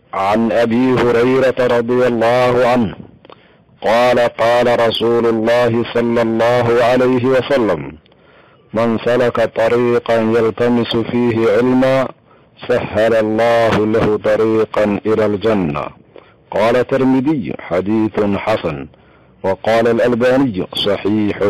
عن ابي هريره رضي الله عنه قال قال رسول الله صلى الله عليه وسلم من سلك طريقا يلتمس فيه علما سهل الله له طريقا الى الجنه قال الترمذي حديث حسن وقال الالباني صحيح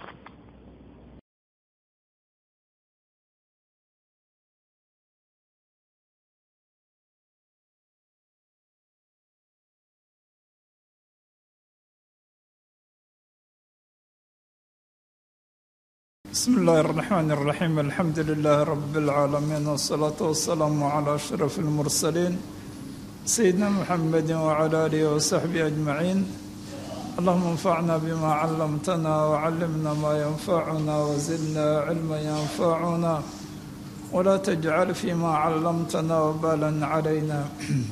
بسم الله الرحمن الرحيم الحمد لله رب العالمين والصلاة والسلام على أشرف المرسلين سيدنا محمد وعلى آله وصحبه أجمعين اللهم انفعنا بما علمتنا وعلمنا ما ينفعنا وزدنا علما ينفعنا ولا تجعل فيما علمتنا وبالا علينا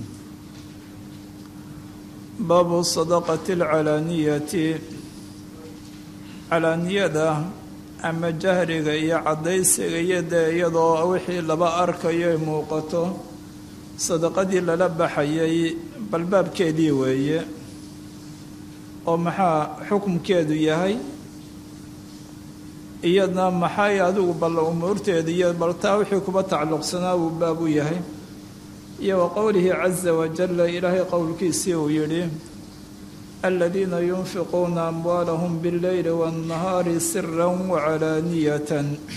باب الصدقة العلانية علانية ama jahriga iyo caddaysiga iyo dee iyadoo wixii laba arkayo ay muuqato sadaqadii lala baxayay balbaabkeedii weeye oo maxaa xukumkeedu yahay iyadna maxay adigu bal umuurteeda iyo bal taa wixii kuba tacalluqsanaa uu baab u yahay iyo wa qowlihi caza wajalla ilaahay qowlkiisii uu yidhi الذين ينفقون أموالهم بالليل والنهار سرا وعلانية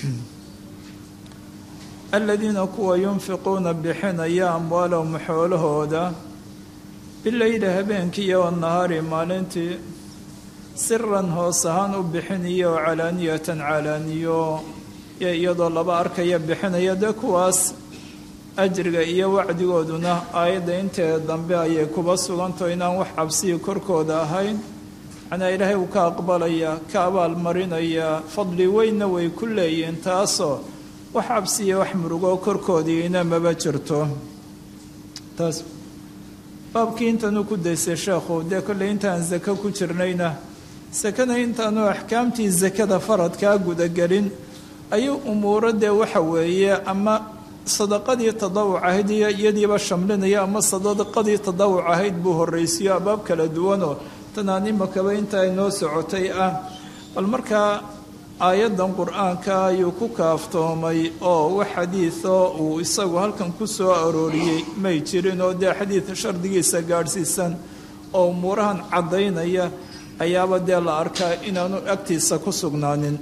الذين كوا ينفقون بحنيا أموالهم حولهودا بالليل هبينكي والنهار مالنتي سرا هوسهان بحنية وعلانية علانية iyadoo laba arkaya bixinaya dee kuwaas ajriga iyo wacdigooduna aayadda inteeda dambe ayay kuba sugantaho inaan wax cabsiya korkooda ahayn macnaa ilaahay uu ka aqbalaya ka abaalmarinaya fadli weynna way ku leeyihiin taasoo wax cabsiya wax murugoo korkoodiina maba jirto taas baabkii intaanu ku daysay sheekhu dee kolley intaan sako ku jirnayna sakana intaanu axkaamtii sakada faradkaa gudagelin ayuu umuuro dee waxa weeye ama sadaqadii tadawuc ahayd iyo iyadiiba shamlinaya ama sadaqadii tadawuc ahayd buu horraysiyo abaab kala duwanoo tanaan imakaba intaa inoo socotay ah bal markaa aayaddan qur-aanka ayuu ku kaaftoomay oo wax xadiidoo uu isagu halkan ku soo arooriyey may jirin oo dee xadiid shardigiisa gaadhsiisan oo umuurahan caddaynaya ayaaba dee la arkaa inaanu agtiisa ku sugnaanin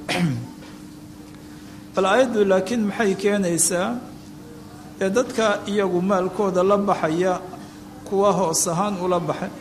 bal aayaddu laakiin maxay keenaysaa ee dadka iyagu maalkooda la baxaya kuwa hoos ahaan ula baxay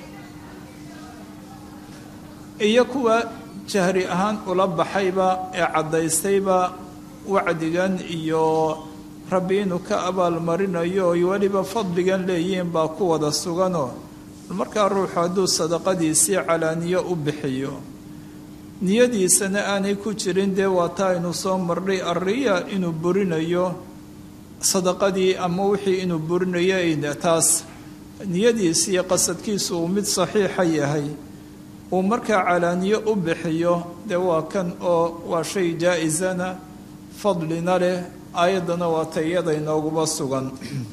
iyo kuwa jahri ahaan ula baxayba ee caddaystayba wacdigan iyo rabbi inuu ka abaalmarinayo oy weliba fadligan leeyihiin baa ku wada suganoo markaa ruuxu hadduu sadaqadiisii calaaniyo u bixiyo niyadiisana aanay ku jirin dee waataa aynu soo marnay arriya inuu burinayo sadaqadii ama wixii inuu burinayo taas niyadiisi iyo qasadkiisu uu mid saxiixa yahay uu markaa calaaniyo u bixiyo dee waa kan oo waa shay jaa-isana fadlina leh aayaddana waa tayada inooguba sugan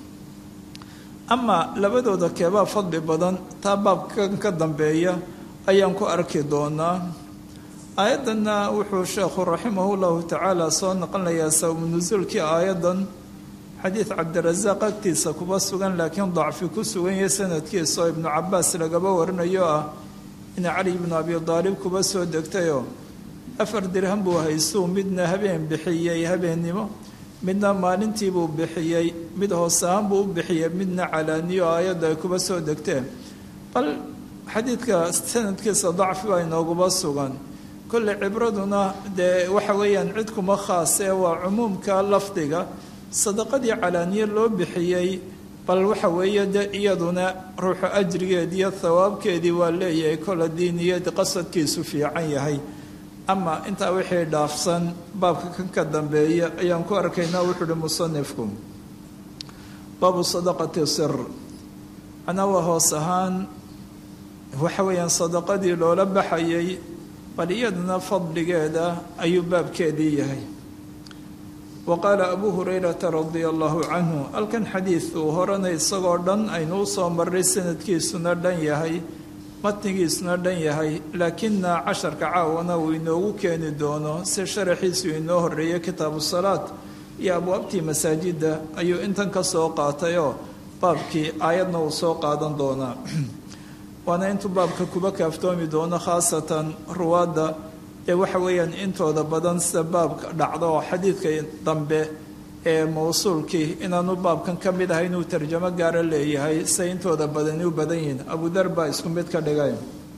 ama labadooda keebaa fadli badan taa baabkan ka dambeeya ayaan ku arki doonaa aayaddanna wuxuu sheekhu raximahu llahu tacaala soo noqonayaa sababu nusuulkii aayaddan xadiid cabdirasaaq agtiisa kuba sugan laakiin dacfi ku sugan yahay sanadkiisa oo ibnu cabaas lagaba warinayo ah in cali ibnu abi daalib kuba soo degtayoo afar dirham buu haystuu midna habeen bixiyey habeennimo midna maalintiibuu bixiyey mid hoos ahaan buu u bixiyey midna calaaniyo aayadda ay kuba soo degteen bal xadiidka sanadkiisa dacfi baa inooguba sugan kolley cibraduna dee waxa weeyaan cid kuma khaasee waa cumuumka lafdiga sadaqadii calaaniye loo bixiyey bal waxa weeye de iyaduna ruuxu ajrigeedii iyo thawaabkeedii waa leeyahay kol haddii niyad qasadkiisu fiican yahay ama intaa wixii dhaafsan baabka kan ka dambeeya ayaan ku arkaynaa wuxuu uhi musanifku baabu sadaqati sir macnaa waa hoos ahaan waxa weeyaan sadaqadii loola baxayay bal iyaduna fadligeeda ayuu baabkeedii yahay wa qaala abuu hurayrata radia allahu canhu halkan xadiid uu horena isagoo dhan aynu u soo marray sanadkiisuna dhan yahay matnigiisuna dhan yahay laakina casharka caawana uu inoogu keeni doono si sharaxiisu inoo horreeyay kitaabu salaad iyo abwaabtii masaajidda ayuu intan ka soo qaatayoo baabkii aayadna uu soo qaadan doonaa waana intuu baabka kuba kaaftoomi doono khaasatan ruwaadda ee waxa weeyaan intooda badan sida baabka dhacdo oo xadiidka dambe ee mawsuulkii inaanu baabkan ka mid ahay inuu tarjamo gaara leeyahay say intooda badani u badan yihiin abudar baa isku mid ka dhigay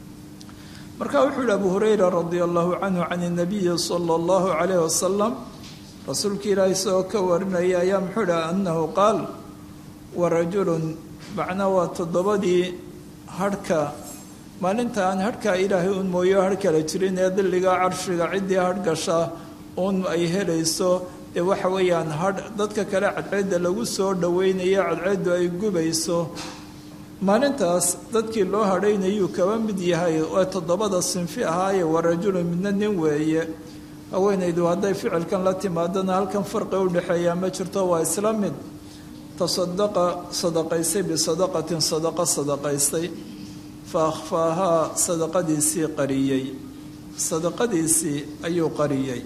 marka wuxuu yihi abu hurayra radia allahu canhu can inabiyi sala allahu calayh wasalam rasuulka ilaahi isagoo ka warinaya ayaa muxuu yihi annahu qaal warajulun macnaa waa toddobadii hadhka maalinta aan hadhkaa ilaahay un mooyo hadh kala jirin ee dilliga carshiga ciddii hadh gasha un ay helayso dee waxa weeyaan hadh dadka kale cadceedda lagu soo dhoweynayo cadceeddu ay gubayso maalintaas dadkii loo hadhaynayuu kaba mid yahay ee toddobada sinfi ahaaye warajulun midna nin weeye haweenaydu hadday ficilkan la timaadana halkan farqi u dhexeeyaa ma jirto waa isla mid tasadaqa sadaqaystay bisadaqatin sadaqa sadaqaystay fa akhfaahaa sadaqadiisii qariyey sadaqadiisii ayuu qariyey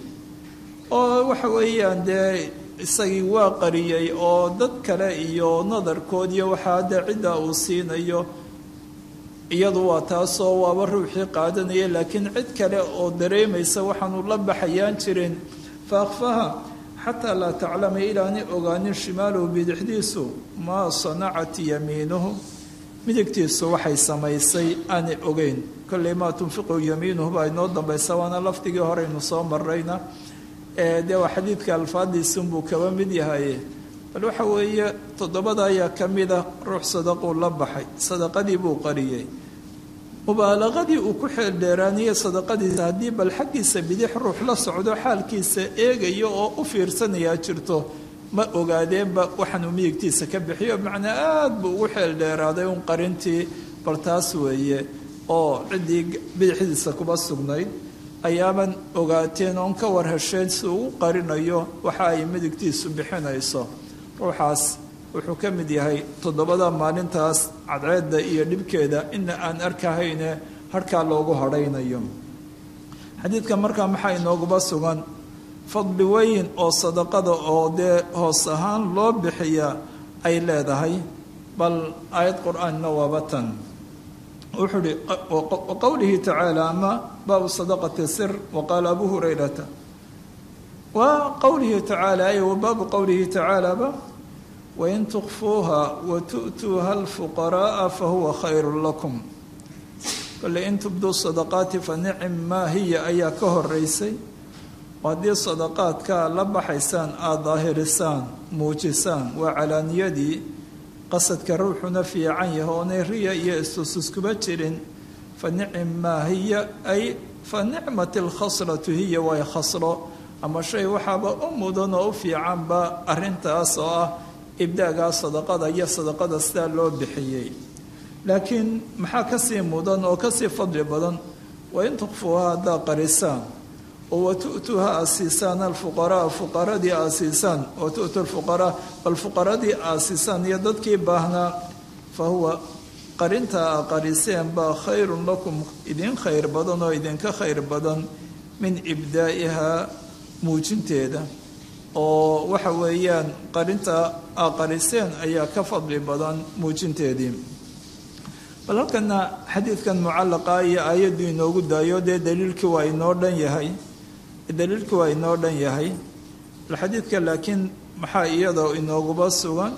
oo waxa weeyaan dee isagii waa qariyey oo dad kale iyo nadarkood iyo waxaa dee ciddaa uu siinayo iyadu waa taasoo waaba ruuxii qaadanaya laakiin cid kale oo dareemaysa waxaanu la baxayaan jirin fa akhfaha xataa laa taclama ilaani ogaanin shimaaluhu bidixdiisu maa sanacat yamiinuhu midigtiisu waxay samaysay aanay ogeyn kolley maa tunfiqu yamiinuhu baa inoo dambaysa waana lafdigii horeynu soo marayna dee waa xadiidka alfaadiisunbuu kaba mid yahay bal waxa weeye toddobada ayaa ka mida ruux sadaquu la baxay sadaqadii buu qariyey mubaalaqadii uu ku xeel dheeraaniyey sadaqadiisa haddii bal xaggiisa bidix ruux la socdo xaalkiisa eegayo oo u fiirsanayaa jirto ma ogaadeenba waxaanuu midigtiisa ka bixiyo macnaa aada buu ugu xeel dheeraaday un qarintii bal taas weeye oo ciddii bidixdiisa kuba sugnayd ayaaban ogaateen oon ka war hesheen si uu qarinayo waxa ay midigtiisu bixinayso ruuxaas wuxuu ka mid yahay toddobada maalintaas cadceedda iyo dhibkeeda ina aan arkahayne harhkaa loogu hadhaynayo xadiidka markaa maxaa inooguba sugan fadli weyn oo sadaqada oo dee hoos ahaan loo bixiya ay leedahay bal aayad qur-aanna waaba tan wuxuu uhi waqowlihi tacaala ama baabu sadaqati sir waqaala abu hurayrata wa qowlihi tacaala ay wa baabu qowlihi tacaalaaba wain tukfuuha wa tu'tuuha alfuqara'a fahuwa khayru lakum kole in tubduu sadaqaati fa nicim maa hiya ayaa ka horeysay oo haddii sadaqaadka la baxaysaan aada daahirisaan muujisaan waa calaaniyadii qasadka ruuxuna fiican yahay oonay riya iyo istususkuba jirin fa nicim maa hiya ay fa nicmat alkhaslatu hiya way khaslo ama shay waxaaba u mudan oo u fiicanba arrintaas oo ah ibdaagaa sadaqada iyo sadaqada sidaa loo bixiyey laakiin maxaa kasii mudan oo kasii fadli badan waa in tukfuuha haddaa qarisaan oo wa tu'tuuha aasiisaan alfuqaraa fuqaradii aasiisaan wa tu'tu lfuqaraa bal fuqaradii aasiisaan iyo dadkii baahnaa fa huwa qarintaa a qariseen baa khayrun lakum idin khayr badan oo idinka khayr badan min ibdaa'ihaa muujinteeda oo waxa weeyaan qarinta a qariseen ayaa ka fadli badan muujinteedii bal halkana xadiidkan mucallaqa iyo aayaddu inoogu daayo dee daliilkii waa inoo dhan yahay daliilkii waa inoo dhan yahay bal xadiidka laakiin maxaa iyadoo inooguba sugan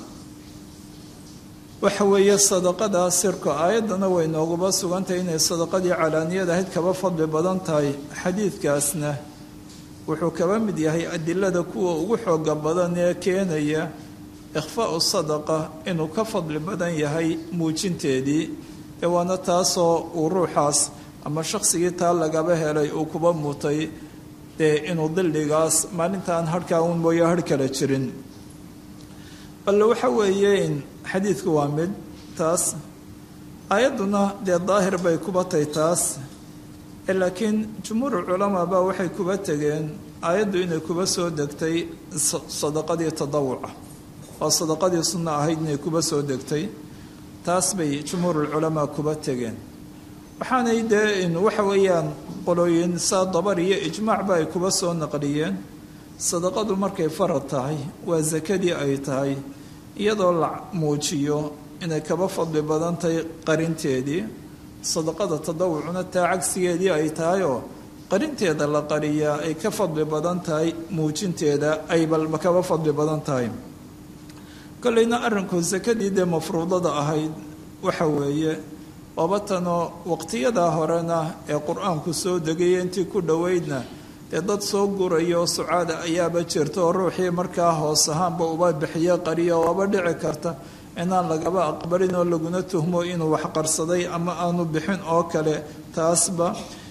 waxa weeye sadaqada sirka aayaddana way inooguba sugantahay inay sadaqadii calaaniyad ahayd kaba fadli badan tahay xadiidkaasna wuxuu kaba mid yahay adilada kuwa ugu xooga badan ee keenaya ikhfaau sadaqa inuu ka fadli badan yahay muujinteedii ee waana taasoo uu ruuxaas ama shaqsigii taa lagaba helay uu kuba mutay dee inuu dilligaas maalintaan harhkaa un mooyo harh kala jirin balle waxa weeye in xadiidku waa mid taas aayadduna dee daahir bay kuba tahay taas laakiin jumhuur culamaa baa waxay kuba tegeen aayaddu inay kuba soo degtay sadaqadii tadawuca oo sadaqadii sunno ahayd inay kuba soo degtay taas bay jumhuurulculamaa kuba tegeen waxaanay dee waxa weeyaan qolooyin saa dabar iyo ijmaacba ay kuba soo naqliyeen sadaqadu markay farad tahay waa sakadii ay tahay iyadoo la muujiyo inay kaba fadli badan tahay qarinteedii sadaqada tadawucuna taa cagsigeedii ay tahay oo qarinteeda la qariyaa ay ka fadli badan tahay muujinteeda ay balba kaba fadli badan tahay kolleyna arrinku sakadii dee mafruudada ahayd waxa weeye wabatanoo waqtiyadaa horena ee qur-aanku soo degaya intii ku dhoweydna dee dad soo guraya oo sucaada ayaaba jirta oo ruuxii markaa hoos ahaanba uba bixiyo qariya waaba dhici karta inaan lagaba aqbalin oo laguna tuhmo inuu wax qarsaday ama aanu bixin oo kale taasba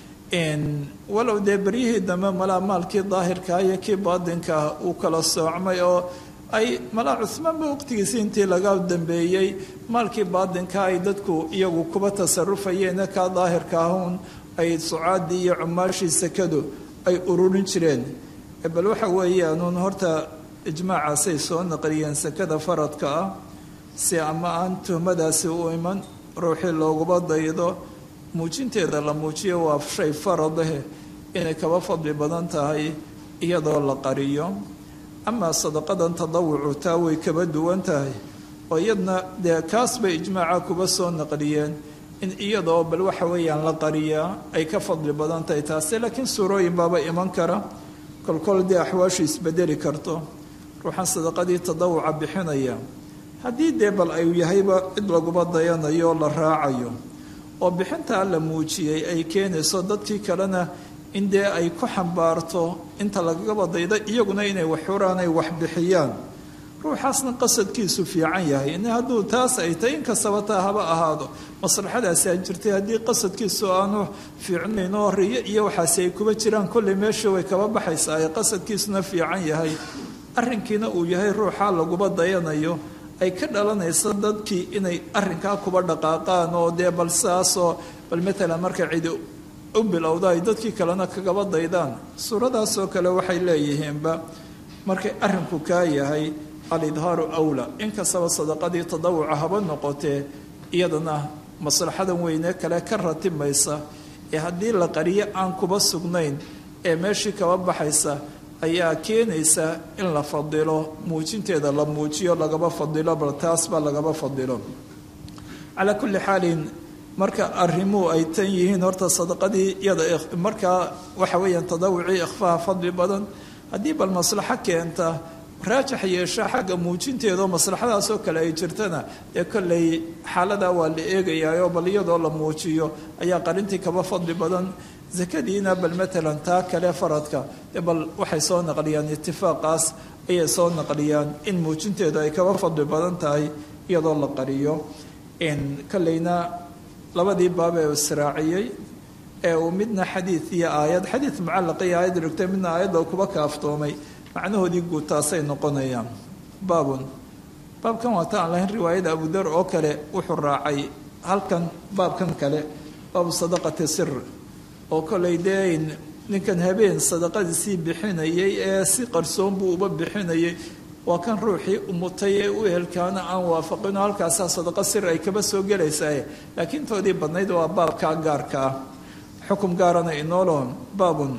walow dee beryihii dambe malaa maalkii daahirkaa iyo kii baadinkaa uu kala soocmay oo ay malaa cuhmaanba waqtigiisi intii laga dambeeyey maalkii baadinka ay dadku iyagu kuba tasarufayeen kaa daahirka ahun ay sucaadii iyo cumaashii sakadu ay ururin jireen bal waxa weeyaanuun horta ijmaacaasay soo naqliyeen sakada faradka ah si ama aan tuhmadaasi u iman ruuxii looguba daydo muujinteeda la muujiyo waa shay faradahe inay kaba fadli badan tahay iyadoo la qariyo amaa sadaqadan tadawucu taa way kaba duwan tahay oo iyadna dee kaas bay ijmaaca kuba soo naqliyeen in iyadoo bal waxa weeyaan la qariyaa ay ka fadli badan tahay taase laakiin suurooyin baaba iman kara kolkol dee axwaashu isbedeli karto ruuxan sadaqadii tadawuca bixinaya haddii dee bal ay yahayba cid laguba dayanayo oo la raacayo oo bixintaa la muujiyey ay keenayso dadkii kalena in dee ay ku xambaarto inta lagagaba dayda iyaguna inay wax xuraan ay wax bixiyaan ruuxaasna qasadkiisu fiican yahay in hadduu taas ay tahay inkastaba taa haba ahaado maslaxadaasaa jirtay haddii qasadkiisu aanu fiicnayn oo riyo iyo waxaasi ay kuba jiraan kolley meesha way kaba baxaysaa ee qasadkiisuna fiican yahay arrinkiina uu yahay ruuxaa laguba dayanayo ay ka dhalanayso dadkii inay arrinkaa kuba dhaqaaqaan oo dee bal sidaasoo bal matalan marka cidi u bilowda ay dadkii kalena kagaba daydaan suuradaasoo kale waxay leeyihiinba markay arrinku kaa yahay alidhaaru awla inkastaba sadaqadii tadawuca haba noqotee iyadana maslaxadan weyne kale ka ratimaysa ee haddii la qariyo aan kuba sugnayn ee meeshii kaba baxaysa ayaa keenaysa in la fadilo muujinteeda la muujiyo lagaba fadilo bal taasba lagaba fadilo calaa kulli xaalin marka arrimuhu ay tan yihiin horta sadaqadii iyada markaa waxa weeyaan tadawucii ikhfaha fadli badan haddii bal maslaxo keenta raajax yeesha xagga muujinteedao maslaxadaasoo kale ay jirtana dee kolley xaaladaa waa la eegayaayoo bal iyadoo la muujiyo ayaa qarintii kaba fadli badan sakadiina bal matalan taa kale faradka dee bal waxay soo naqliyaan itifaaqaas ayay soo naqliyaan in muujinteedu ay kaba fadli badan tahay iyadoo la qariyo kolleyna labadii baab ee israaciyey ee uu midna xadiid iyo aayad xadiid mucalaqa iyo aayad rigtay midna aayadda kuba kaaftoomay macnahoodii guud taasay noqonayaan baabun baabkan waata aan lahayn riwaayada abudar oo kale wuxuu raacay halkan baabkan kale baabu sadaqati sir oo kolay dee ninkan habeen sadaqadiisii bixinayay ee si qarsoon buu uba bixinayay waa kan ruuxii umutay ee u ehelkaana aan waafaqino halkaasaa sadaqa sir ay kaba soo gelaysaa laakiin toodii badnayd waa baabkaa gaarka ah xukum gaarana inoolo baabun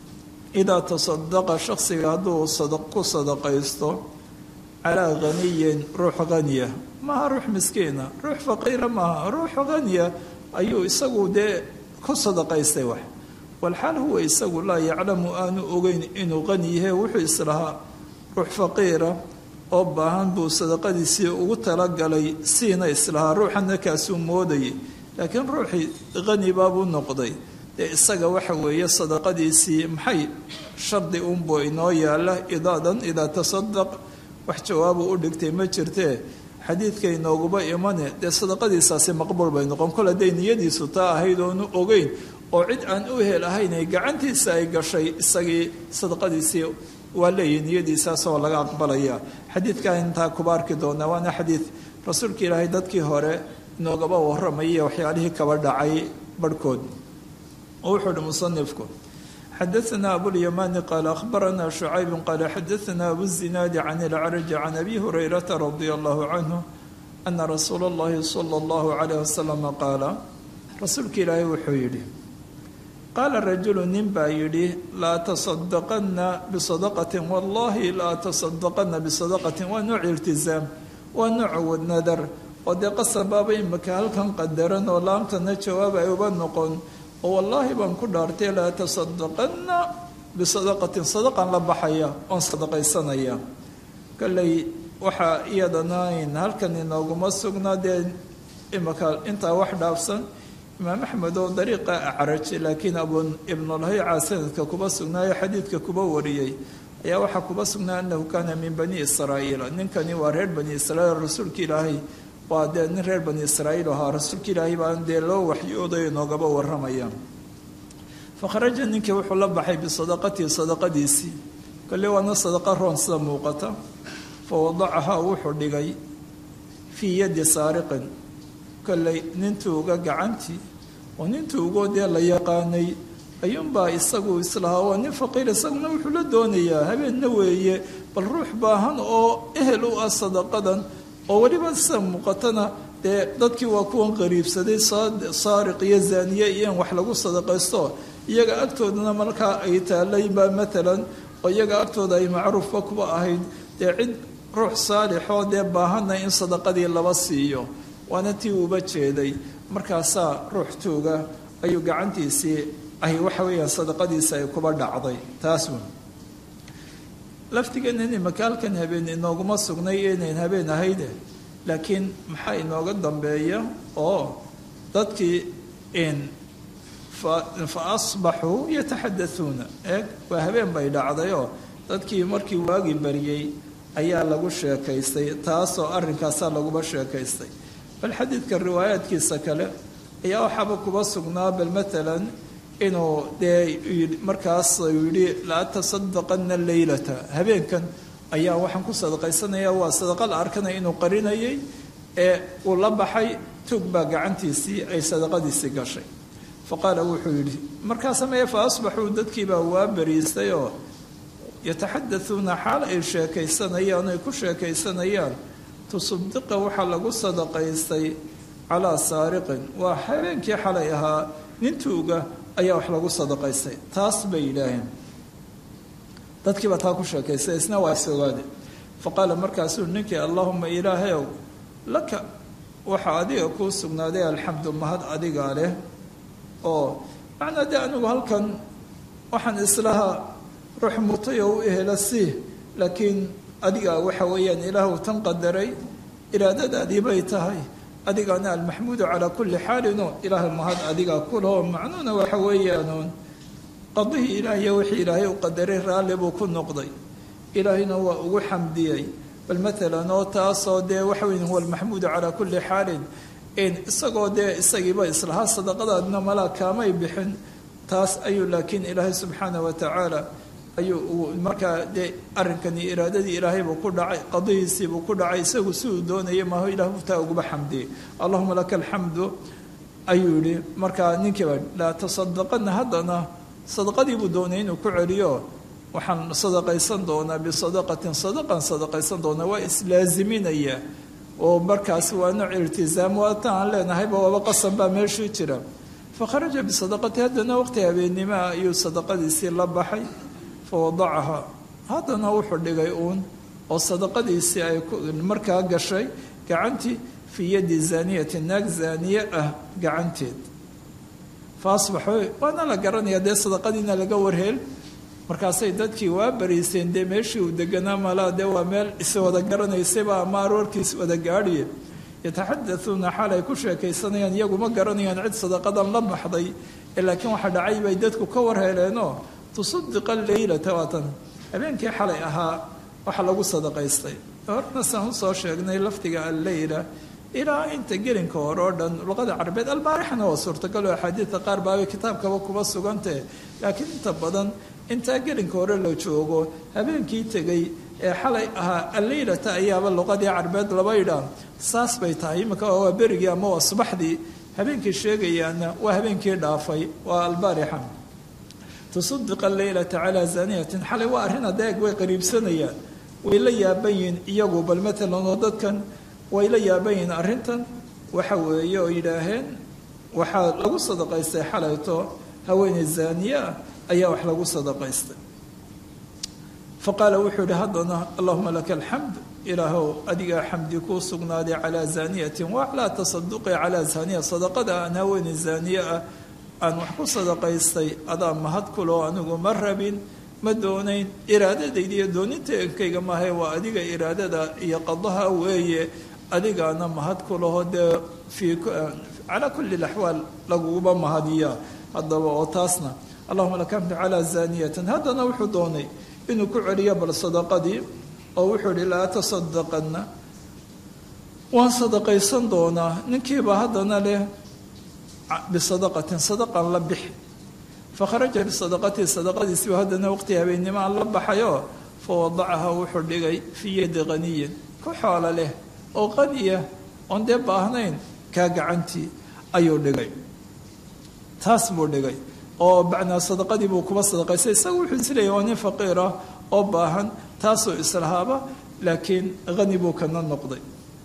idaa tasadaqa shaksiga hadduu ku sadaqaysto calaa haniyin ruux haniya maaha ruux miskiina ruux faqiira maaha ruux haniya ayuu isagu dee ku sadaqaystay wax walxaal huwa isagu laa yaclamu aanu ogeyn inuu qani yahe wuxuu islahaa ruux faqiira oo baahan buu sadaqadiisii ugu talagalay siina islahaa ruuxana kaasuu moodayay laakiin ruuxii hani baabuu noqday dee isaga waxa weeye sadaqadiisii maxay shardi unbuu inoo yaala idaadan idaa tasadaq wax jawaabu u dhigtay ma jirtee xadiidka inooguba imane dee sadaqadiisaasi maqbuul bay noqon kol hadday niyadiisu taa ahayd oonu ogeyn oo cid aan u hel ahayn ay gacantiisa ay gashay isagii sadaqadiisii waa leeyihi niyadiisaasoo laga aqbalaya xadiidkaa intaa kuba arki doonaa waana xadiid rasuulka ilaahay dadkii hore inoogaba warramaya waxyaalihii kaba dhacay barhkood oo wuxuu uhi musanifku xadaثna abulيamani qaala akhbarana شhucayb qaala xadaثna abuzinaadi can اlcraji can abi hurayrata radia allahu canhu ana rasuula اllahi salى اllahu عalayh wasalam qaala rasuulka ilaahay wuxuu yidhi qaala rajulu nin baa yidhi laa tasadaqana bisadaqatin wallahi laa tasadaqana bisadaqatin waa nooc iltizaam waa nooc nadar oo dee qasabaaba imika halkan qadaran oo laamtana jawaab ay uba noqon oo wallaahi baan ku dhaartay laa tasadaqana bisadaqatin sadaqan la baxaya oon sadaqaysanaya kolley waxaa iyadanayn halkan inooguma sugnaa dee imika intaa wax dhaafsan imaam axmed oo dariiqa acraj laakiin abu ibnulhayca sanadka kuba sugnaayo xadiidka kuba wariyey ayaa waxaa kuba sugnaa annahu kaana min bani israa'iila ninkani waa reer bani israiil rasuulka ilaahay waa dee nin reer bani israa'iil ahaa rasuulka ilaahay baan dee loo waxyooday inoogaba waramaya fakharaja ninkii wuxuu la baxay bisadaqatihi sadaqadiisii kolle waana sadaqa roon sida muuqata fa wadacahaa wuxuu dhigay fii yadi saariqin kolley nintuuga gacantii oo nintuugoo dee la yaqaanay ayuunbaa isagu islahaa waa nin faqiir isaguna wuxuu la doonayaa habeenna weeye bal ruux baahan oo ehel u ah sadaqadan oo weliba sida muuqatana dee dadkii waa kuwan qariibsaday saariq iyo zaaniye iyo in wax lagu sadaqaysto iyaga agtoodana markaa ay taalayba matalan oo iyaga agtooda ay macruufba kuba ahayd dee cid ruux saalixoo dee baahanna in sadaqadii laba siiyo waana tii uuba jeeday markaasaa ruux tuuga ayuu gacantiisii ay waxa weeyaan sadaqadiisa ay kuba dhacday taas wn laftigeena in makaalkan habeen inooguma sugnay inayn habeen ahayde laakiin maxaa inooga dambeeya oo dadkii in fa asbaxuu yataxadauuna eeg waa habeen bay dhacdayoo dadkii markii waagi baryey ayaa lagu sheekaystay taasoo arrinkaasaa laguba sheekaystay bal xadiidka riwaayaadkiisa kale ayaa waxaaba kuba sugnaa bal matalan inuu dee markaas yidhi la tasadaqana leylata habeenkan ayaa waxaan ku sadaqaysanaya waa sadaqa la arkanaya inuu qarinayay ee uu la baxay tug baa gacantiisii ay sadaqadiisii gashay fa qaala wuxuu yidhi markaas meye fa asbaxuu dadkiibaa waa bariistay oo yataxadauuna xaal ay sheekaysanayaan ay ku sheekaysanayaan tusadiqa waxaa lagu sadaqaystay calaa saariqin waa habeenkii xalay ahaa nintuuga ayaa wax lagu sadaqaystay taas bay yidhaaheen dadkiibaa taa ku sheekaystay isna waa isogaade fa qaala markaasuu ninkii allaahuma ilaahayow laka waxaa adiga kuu sugnaaday alxamdu mahad adigaa leh oo macnaa dee anigu halkan waxaan islahaa ruux mutay oo u ehela si laakiin adiga waxa weeyaan ilaahu tan qadaray iraadadaadii bay tahay adigaana almaxmuudu calaa kulli xaalino ilaahay mahad adigaa kuloo macnuuna waxa weeyaanuun qadihii ilaahiyo wixii ilaahay u qadaray raalli buu ku noqday ilaahayna waa ugu xamdiyey bal matalan oo taasoo dee waxa weya huwa almaxmuudu calaa kulli xaalin isagoo dee isagiiba islahaa sadaqadaadna malaa kaamay bixin taas ayuu laakiin ilaahay subxaana wa tacaala ayuu markaa dee arrinkani iraadadii ilaahaybuu ku dhacay qadihiisiibuu ku dhacay isagu si uu doonaya maaho ilah taa uguba xamdiyey allahuma laka alxamdu ayuu yihi markaa ninkiiba laa tasadaqana haddana sadaqadii buu doonay inuu ku celiyo waxaan sadaqaysan doonaa bisadaqatin sadaqan sadaqaysan doonaa waa islaaziminaya oo markaas waa nooc iltizaam waata aan leenahayba waaba qasan baa meeshii jira fakharaja bisadaqati haddana waqti habeennimoa ayuu sadaqadiisii la baxay fawadacaha haddana wuxuu dhigay uun oo sadaqadiisii ay markaa gashay gacantii fii yadi zaaniyati naag zaaniye ah gacanteed fa asbaxu waana la garanaya dee sadaqadiina laga warheel markaasay dadkii waa bariiseen dee meeshii uu deganaa malaa dee waa meel is wada garanaysayba ama aroorkiis wada gaadhiye yataxadauuna xaal ay ku sheekaysanayaan iyagu ma garanayaan cid sadaqadan la baxday ee laakiin waxa dhacay bay dadku ka warheeleenoo tusadiqa leylata waatan habeenkii xalay ahaa waxa lagu sadaqaystay horna saan usoo sheegnay lafdiga alleyla ilaa inta gelinka hore oo dhan luqada carabeed albaarixna waa suurtagal oo axaadiidta qaar baabay kitaabkaba kuba sugantee laakiin inta badan intaa gelinka hore la joogo habeenkii tegay ee xalay ahaa alleylata ayaaba luqadii carabeed laba idhaa saas bay tahay iminka waa berigii ama waa subaxdii habeenkii sheegayaana waa habeenkii dhaafay waa albaarixa tusaddiqa leylata calaa zaniyatin xalay waa arrin adeeg way qariibsanayaan way la yaaban yihiin iyagu bal matalan oo dadkan way la yaaban yihiin arrintan waxa weeye oo yidhaaheen waxaa lagu sadaqaystay xalayto haweeney zaaniye ah ayaa wax lagu sadaqaystay fa qaala wuxuu yihi haddana allahuma laka alxamd ilaahow adigaa xamdi kuu sugnaaday calaa zaaniyatin wa calaa tasaduqi calaa zaaniya sadaqada aan haweeney zaaniye ah aan wax ku sadaqaystay adaa mahad kuloo anigu ma rabin ma doonayn iraadadayda iyo dooninteenkayga maahae waa adiga iraadada iyo qadaha weeye adigaana mahad kulaho dee fii calaa kulli laxwaal laguguba mahadiyaa haddaba oo taasna allahuma laka xamdu calaa zaaniyatin haddana wuxuu doonay inuu ku celiyo bal sadaqadii oo wuxuu ihi laa tasadaqanna waan sadaqaysan doonaa ninkiiba haddana leh bisadaqatin sadaqan la bixi fakharaja bisadaqatii sadaqadiisiiba haddana waqti habeennimo aan la baxayo fa wadacaha wuxuu dhigay fii yadi qaniyin ku xoolo leh oo qaniya oon dee baahnayn kaa gacantii ayuu dhigay taas buu dhigay oo bacnaa sadaqadii buu kuba sadaqaystay isaga wuxuu isleeyahy waa nin faqiirah oo baahan taasuu islahaaba laakiin hani buu kana noqday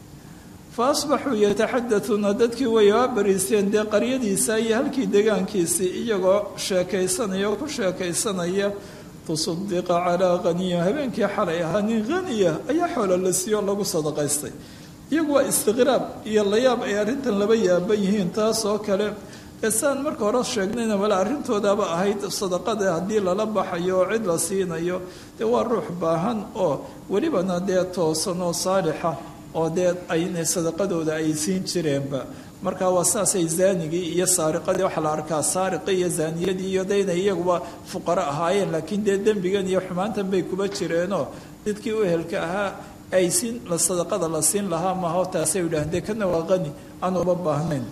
fa asbaxuu yataxadatuuna dadkii way aa bariisteen dee qaryadiisa iyo halkii degaankiisii iyagoo sheekaysanaya oo ku sheekaysanaya tusadiqa calaa haniya habeenkii xalay ahaa nin haniya ayaa xoolo la siiyo lagu sadaqaystay iyagu waa istiqraab iyo layaab ay arrintan laba yaaban yihiin taas oo kale ee saan marka hore sheegnayna male arrintoodaaba ahayd sadaqada haddii lala baxayo oo cid la siinayo dee waa ruux baahan oo welibana dee toosan oo saalixa oo dee ay sadaqadooda ay siin jireenba marka waa saasay zaanigii iyo saariqadii waxaa la arkaa saariqii iyo zaaniyadii iyo de inay iyaguba fuqaro ahaayeen laakiin dee dembigan iyo xumaantan bay kuba jireenoo dadkii u ehelka ahaa ay siin sadaqada la siin lahaa maaho taasay yidhaaheen dee kana waa qani aan uba baahnayn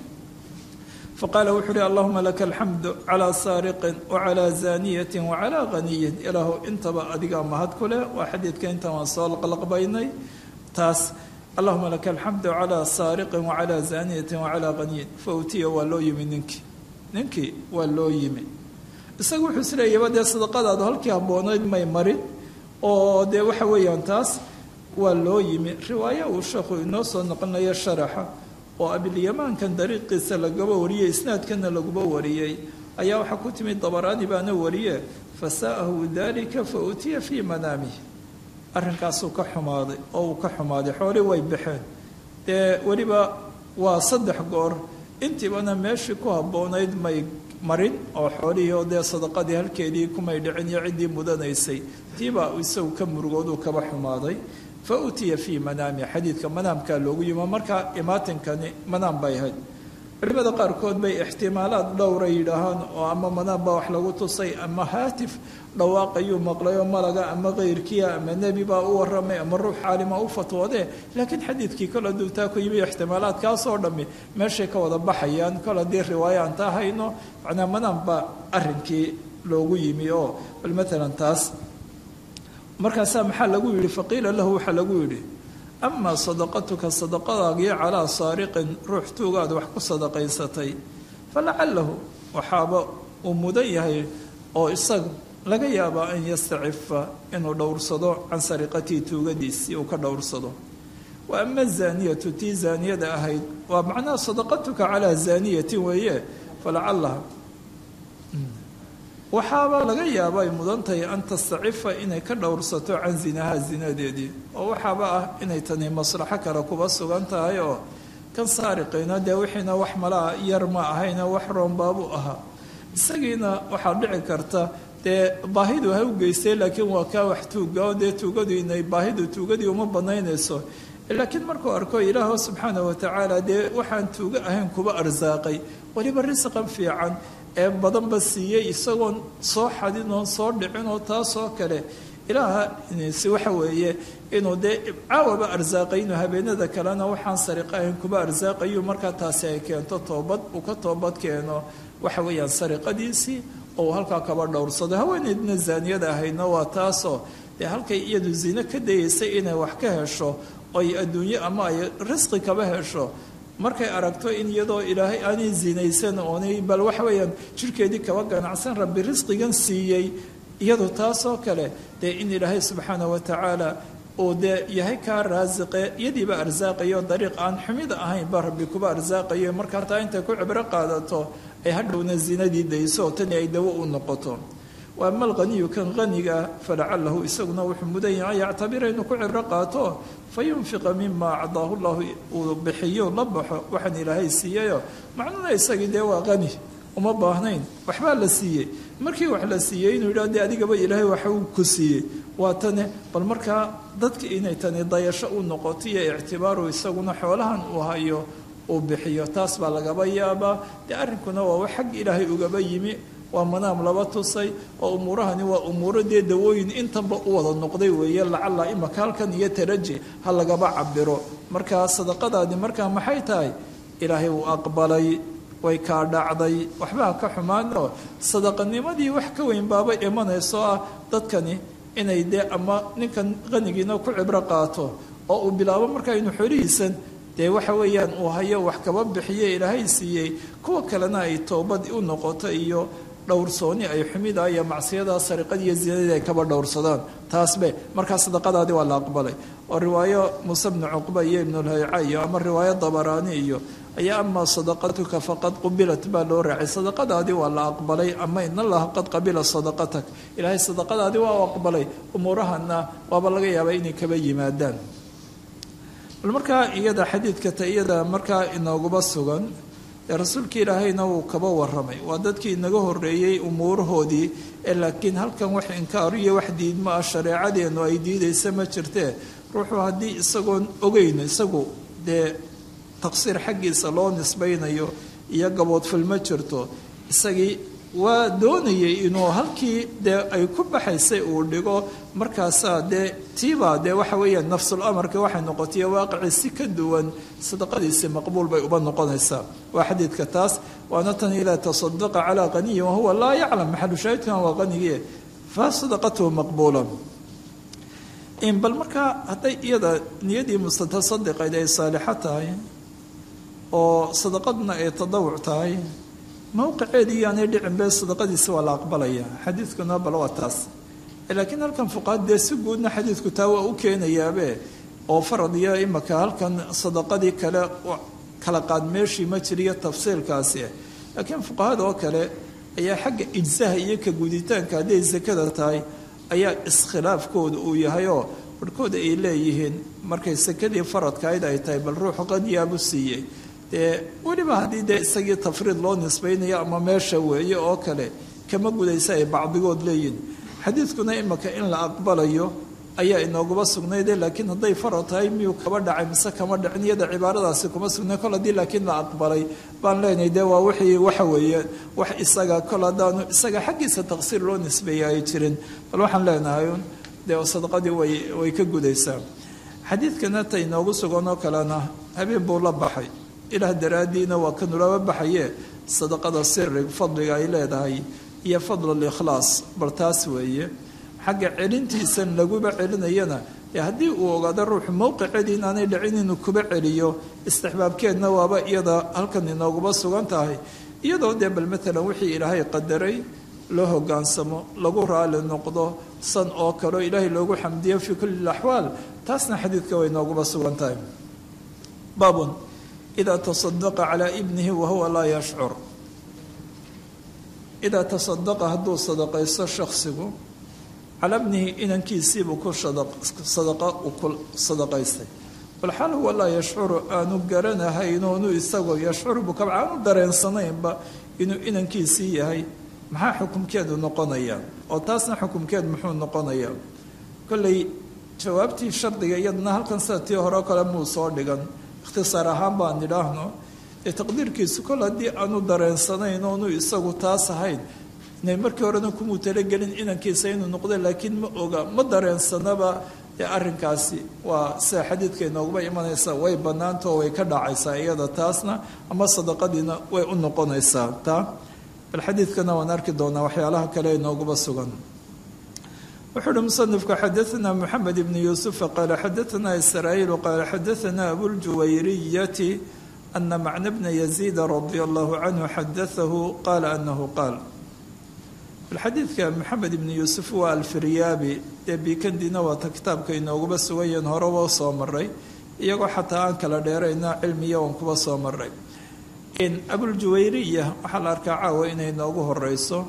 faqaala wuxuu uhi allahuma laka alxamdu calaa saariqin wacalaa zaaniyatin wacalaa haniyin ilaahu intaba adigaa mahad ku leh waa xadiidka intan waan soo laqlaqbaynay taas allahuma laka alxamdu calaa saariqin wacalaa zaaniyatin wacalaa haniyin fa utiya waa loo yimi ninkii ninkii waa loo yimi isaga wuxuu isleeyaba dee sadaqadaadu halkii habboonayd may marin oo dee waxa weeyaan taas waa loo yimi riwaayo uu sheekhu inoo soo noqonayo sharaxa oo abilyamaankan dariiqiisa lagaba wariyey isnaadkana laguba wariyey ayaa waxaa ku timid dabaraani baana wariye fasaa'ahu dalika fa utiya fii manaamih arrinkaasuu ka xumaaday oo uu ka xumaaday xooli way baxeen dee weliba waa saddex goor intiibana meeshii ku habboonayd may marin oo xoolihii oo dee sadaqadii halkeedii kumay dhicin iyo ciddii mudanaysay tiibaa isagu ka murugooduu kaba xumaaday fa utiya fii manaami xadiidka manaamkaa loogu yimo markaa imaatinkani manaam bay ahayd culimada qaarkood bay ixtimaalaad dhowra yidhaahaan oo ama manaam baa wax lagu tusay ama haatif dhawaaqayuu maqlayoo malaga ama keyrkiia ama nebi baa u waramay ama ruux caalima u fatwoodee laakiin xadiidkii kol hadduu taa ku yimi ixtimaalaadkaasoo dhammi meeshay ka wada baxayaan kol haddii riwaayo aan taa hayno macnaa manaam baa arrinkii loogu yimi oo bal matalan taas markaasaa maxaa lagu yidhi faqiila lahu waxaa lagu yidhi amaa sadaqatuka sadaqadaagii calaa saariqin ruux tuugaad wax ku sadaqaysatay falacalahu waxaaba uu mudan yahay oo isaga laga yaabaa an yastacifa inuu dhowrsado can sariqatii tuugadiisii uu ka dhowrsado wa ama zaaniyatu tii zaaniyada ahayd waa macnaha sadaqatuka calaa zaaniyatin weeye falacalaha waxaaba laga yaaba ay mudan tahay an tastacifa inay ka dhowrsato can zinaha zinadeedii oo waxaaba ah inay tani maslaxo kale kuba sugan tahay oo kan saariqayna dee wixiina wax malaa yar ma ahayna wax roonbaabu ahaa isagiina waxaa dhici karta dee baahidu ha u geystay laakiin waa kaa wax tuuga oo dee tuugadu inay baahidu tuugadii uma banaynayso laakiin markuu arko ilaaho subxaana watacaala dee waxaan tuugo ahayn kuba arsaaqay weliba risqan fiican ee badanba siiyey isagoon soo xadin oon soo dhicin oo taasoo kale ilaaha si waxa weeye inuu dee caawaba arsaaqay inuu habeenada kalena waxaan sariqa ahayn kuba arsaaqayu markaa taasi ay keento toobad uu ka toobad keeno waxa weeyaan sariqadiisii oo uu halkaa kaba dhowrsado haweeneydna zaaniyada ahaydna waa taasoo dee halkay iyadu zino ka dayeysay inay wax ka hesho oy adduunyo ama ay risqi kaba hesho markay aragto in iyadoo ilaahay aanay zinaysan oonay bal waxa weeyaan jirkeedii kaba ganacsan rabbi risqigan siiyey iyadu taasoo kale dee in ilaahay subxaana wa tacaala uu dee yahay kaa raasiqe iyadiiba arsaaqayo dariiq aan xumida ahayn ba rabbi kuba arsaaqayo markaa taa intay ku cibro qaadato ay hadhowna zinadii dayso tani ay dawo u noqoto wa ama alqaniyu kan qaniga falacalahu isaguna wuxuu mudan yahay yactabira inuu ku cibro qaato fayunfiqa mima acdaahu llahu uu bixiyo la baxo waxaan ilaahay siiyayo macnuhuna isagii dee waa qani uma baahnayn waxbaa la siiyey markii wax la siiyey inuu yidhah de adigaba ilaahay waxa uu ku siiyey waa tane bal markaa dadka inay tani dayasho u noqoto iyo ictibaaru isaguna xoolahan uu hayo uu bixiyo taas baa lagaba yaabaa dee arrinkuna waa wax xag ilaahay ugaba yimi waa manaam laba tusay oo umuurahani waa umuuro dee dawooyin intanba u wada noqday weeye lacala imaka halkan iyo taraji ha lagaba cabiro markaa sadaqadaadi markaa maxay tahay ilaahay uu aqbalay way kaa dhacday waxbaa ka xumaanoo sadaqanimadii wax ka weyn baaba imanayso ah dadkani inay dee ama ninkan qanigiina ku cibro qaato oo uu bilaabo markaa inuu xolihiisan dee waxa weeyaan uu hayo wax kaba bixiye ilaahay siiyey kuwa kalena ay toobad u noqoto iyo dhowrsooni ay xumida iyo macsiyada sariqadii iyo zinadii ay kaba dhowrsadaan taasbe markaa sadaqadaadii waa la aqbalay oo riwaayo muuse bnu cuqba iyo ibnulhayca iyo ama riwaayo dabaraani iyo ayaa amaa sadaqatuka faqad qubilat baa loo raacay sadaqadaadii waa la aqbalay ama in allaha qad qabila sadaqatak ilaahay sadaqadaadii waa aqbalay umuurahana waaba laga yaabaa inay kaba yimaadaan bal markaa iyada xadiidka ta iyada markaa inooguba sugan ee rasuulka ilaahayna wuu kaba waramay waa dadkii inaga horeeyey umuurahoodii ee laakiin halkan wax inkaar iyo wax diidmo ah shareecadeennu ay diidaysa ma jirtee ruuxuu haddii isagoon ogeyn isagu dee taqsiir xaggiisa loo nisbaynayo iyo gaboodfil ma jirto isagii waa doonayay inuu halkii dee ay ku baxaysay uu dhigo markaasaa dee tiibaa dee waxa weeyaan nafsul amarka waxay noqotay waaqicii si ka duwan sadaqadiisi maqbuul bay uba noqonaysaa waa xadiidka taas waana tan idaa tasadaqa calaa qaniyin wahuwa laa yaclam maxalu shaahidkan waa qanigii fa sadaqatuhu maqbuula bal markaa hadday iyada niyadii mustatasadiqayd ay saalixo tahay oo sadaqaduna ay tadawuc tahay mowqiceedii iyaanay dhicin be sadaqadiisi waa la aqbalaya xadiidkuna bal waa taas laakiin halkan fuqaad dee si guudna xadiidku taa waa u keenayaabe oo farad iyo imaka halkan sadaqadii kale kala qaad meeshii ma jiriyo tafsiilkaasi laakiin fuqahada oo kale ayaa xagga ijsaha iyo ka guditaanka hadday sakada tahay ayaa iskhilaafkooda uu yahayoo barhkooda ay leeyihiin markay sakadii faradkayd ay tahay bal ruuxu qadiyaabu siiyey dee weliba haddii dee isagii tafriid loo nisbaynayo ama meesha weeye oo kale kama gudaysa ay bacdigood leeyihin xadiidkuna imaka in la aqbalayo ayaa inooguba sugnayde laakiin hadday farad tahay miyuu kaba dhacay mise kama dhicin iyada cibaaradaasi kuma sugnay kol haddii laakiin la aqbalay baan leenahay dee waa wixii waxa weeye wax isaga kol haddaanu isaga xaggiisa taqsiir loo nisbeeya ay jirin bal waxaan leenahay dee sadaqadii way way ka gudaysaa xadiidkana ta inoogu sugan oo kalena habeen buu la baxay ilaah daraaddiina waa kanulaba baxaye sadaqada siri fadliga ay leedahay iyo fadlulikhlaas bal taas weeye xagga celintiisan laguba celinayana ee haddii uu ogaado ruuxu mowqiceedii inaanay dhicin inuu kuba celiyo istixbaabkeedna waaba iyada halkan inooguba sugan tahay iyadoo dee bal matalan wixii ilaahay qadaray loo hogaansamo lagu raali noqdo san oo kaleo ilaahay loogu xamdiyo fii kulli axwaal taasna xadiidka way inooguba sugan tahay baabun idaa tasadaqa calaa ibnihi wahuwa laa yashcur idaa tasadaqa hadduu sadaqaysto shaksigu calaa bnihi inankiisiibuu ku sadaqa uu ku sadaqaystay balxal huwa laa yashcuru aanu garanahayn oonu isagoo yashcuru buu kaba aanu dareensanaynba inuu inankiisii yahay maxaa xukumkeedu noqonayaa oo taasna xukumkeed muxuu noqonayaa kolley jawaabtii shardiga iyadana halkan sida tii hore o kale muu soo dhigan ikhtisaar ahaan baan idhaahno ee taqdiirkiisu kol haddii aanu dareensanayn oonu isagu taas ahayn inay markii horena kumuu talagelin inankiisa inuu noqdo laakiin ma oga ma dareensanaba dee arrinkaasi waa sida xadiidka inooguba imanaysa way bannaantao way ka dhacaysaa iyada taasna ama sadaqadiina way u noqonaysaa taa bal xadiidkana waan arki doonaa waxyaalaha kale inooguba sugan wuxuu uhi musanifku xadaanaa moxamed ibni yuusufa qaala xadaanaa israa'iilu qaala xadaanaa abuljuwayriyati ana macna bna yaziida radia allahu canhu xadaahu qaala anahu qaal xadiidka maxamed ibni yuusuf waa alfiryaabi dee biikandina waata kitaabka inooguba sugayaen horeba soo maray iyagoo xataa aan kala dheerayna cilmiya waan kuba soo maray abuljuwayriya waxaa la arkaa caawa inay noogu horeyso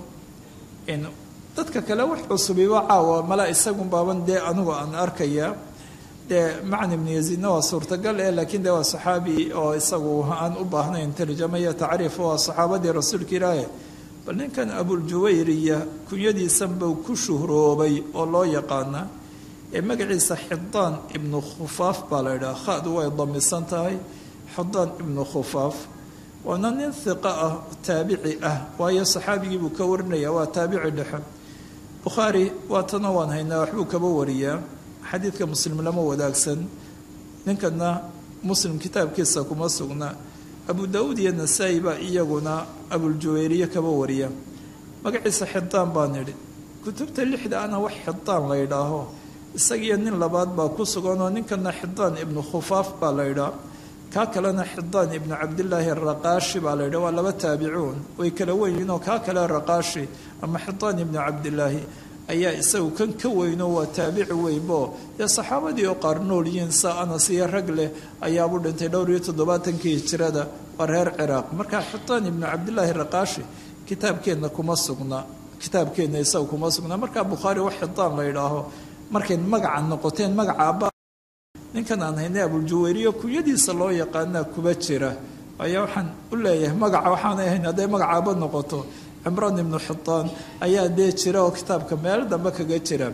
dadka kale wax cusubiba caawa mala isagun baaban dee anigu aan arkaya dee macni ibnu yaziidna waa suurtagal eh laakiin dee waa saxaabi oo isagu aan u baahnayn tarjama iyo tacriif waa saxaabadii rasuulka ilaahi bal ninkan abuljuwayriya kunyadiisanba ku shuhroobay oo loo yaqaana ee magaciisa xidaan ibnu khufaaf baa la yidhaha khadu way damisan tahay xidaan ibnu khufaaf waana nin hiqa ah taabici ah waayo saxaabigii buu ka warinaya waa taabici dhexe bukhaari waatana waan haynaa waxbuu kaba wariyaa xadiidka muslim lama wadaagsan ninkana muslim kitaabkiisa kuma sugna abu daauud iyo nasaa-i baa iyaguna abuljuwayriye kaba wariya magaciisa xidaan baan idhi kutubta lixda ana wax xidaan la ydhaaho isagiyo nin labaad baa ku sugan oo ninkana xidaan ibnu khufaaf baa la ydhaa kaa kalena xidaan ibnu cabdilaahi araqaashi baa la ydhaa waa laba taabicuun way kala weynyiin oo kaa kale raqaashi ama xidaan ibnu cabdilaahi ayaa isagu kan ka weyno waa taabici weynbo dee saxaabadii oo qaar nool yihiin saa anas iyo rag leh ayaabuu dhintay dhowr iyo toddobaatankii hijirada waa reer ciraaq marka xidaan ibnu cabdilaahi raqaashi kitaabkeenna kuma sugna kitaabkeenna isaga kuma sugna markaa bukhaari wax xidaan la yidhaaho markay magaca noqoteen magaca abba ninkan aan haynay abuljuwayriyo kunyadiisa loo yaqaanaa kuba jira ayaa waxaan u leeyahay magaca waxaanay ahayn hadday magacaaba noqoto cimraan ibnu xidaan ayaa dee jira oo kitaabka meel dambe kaga jira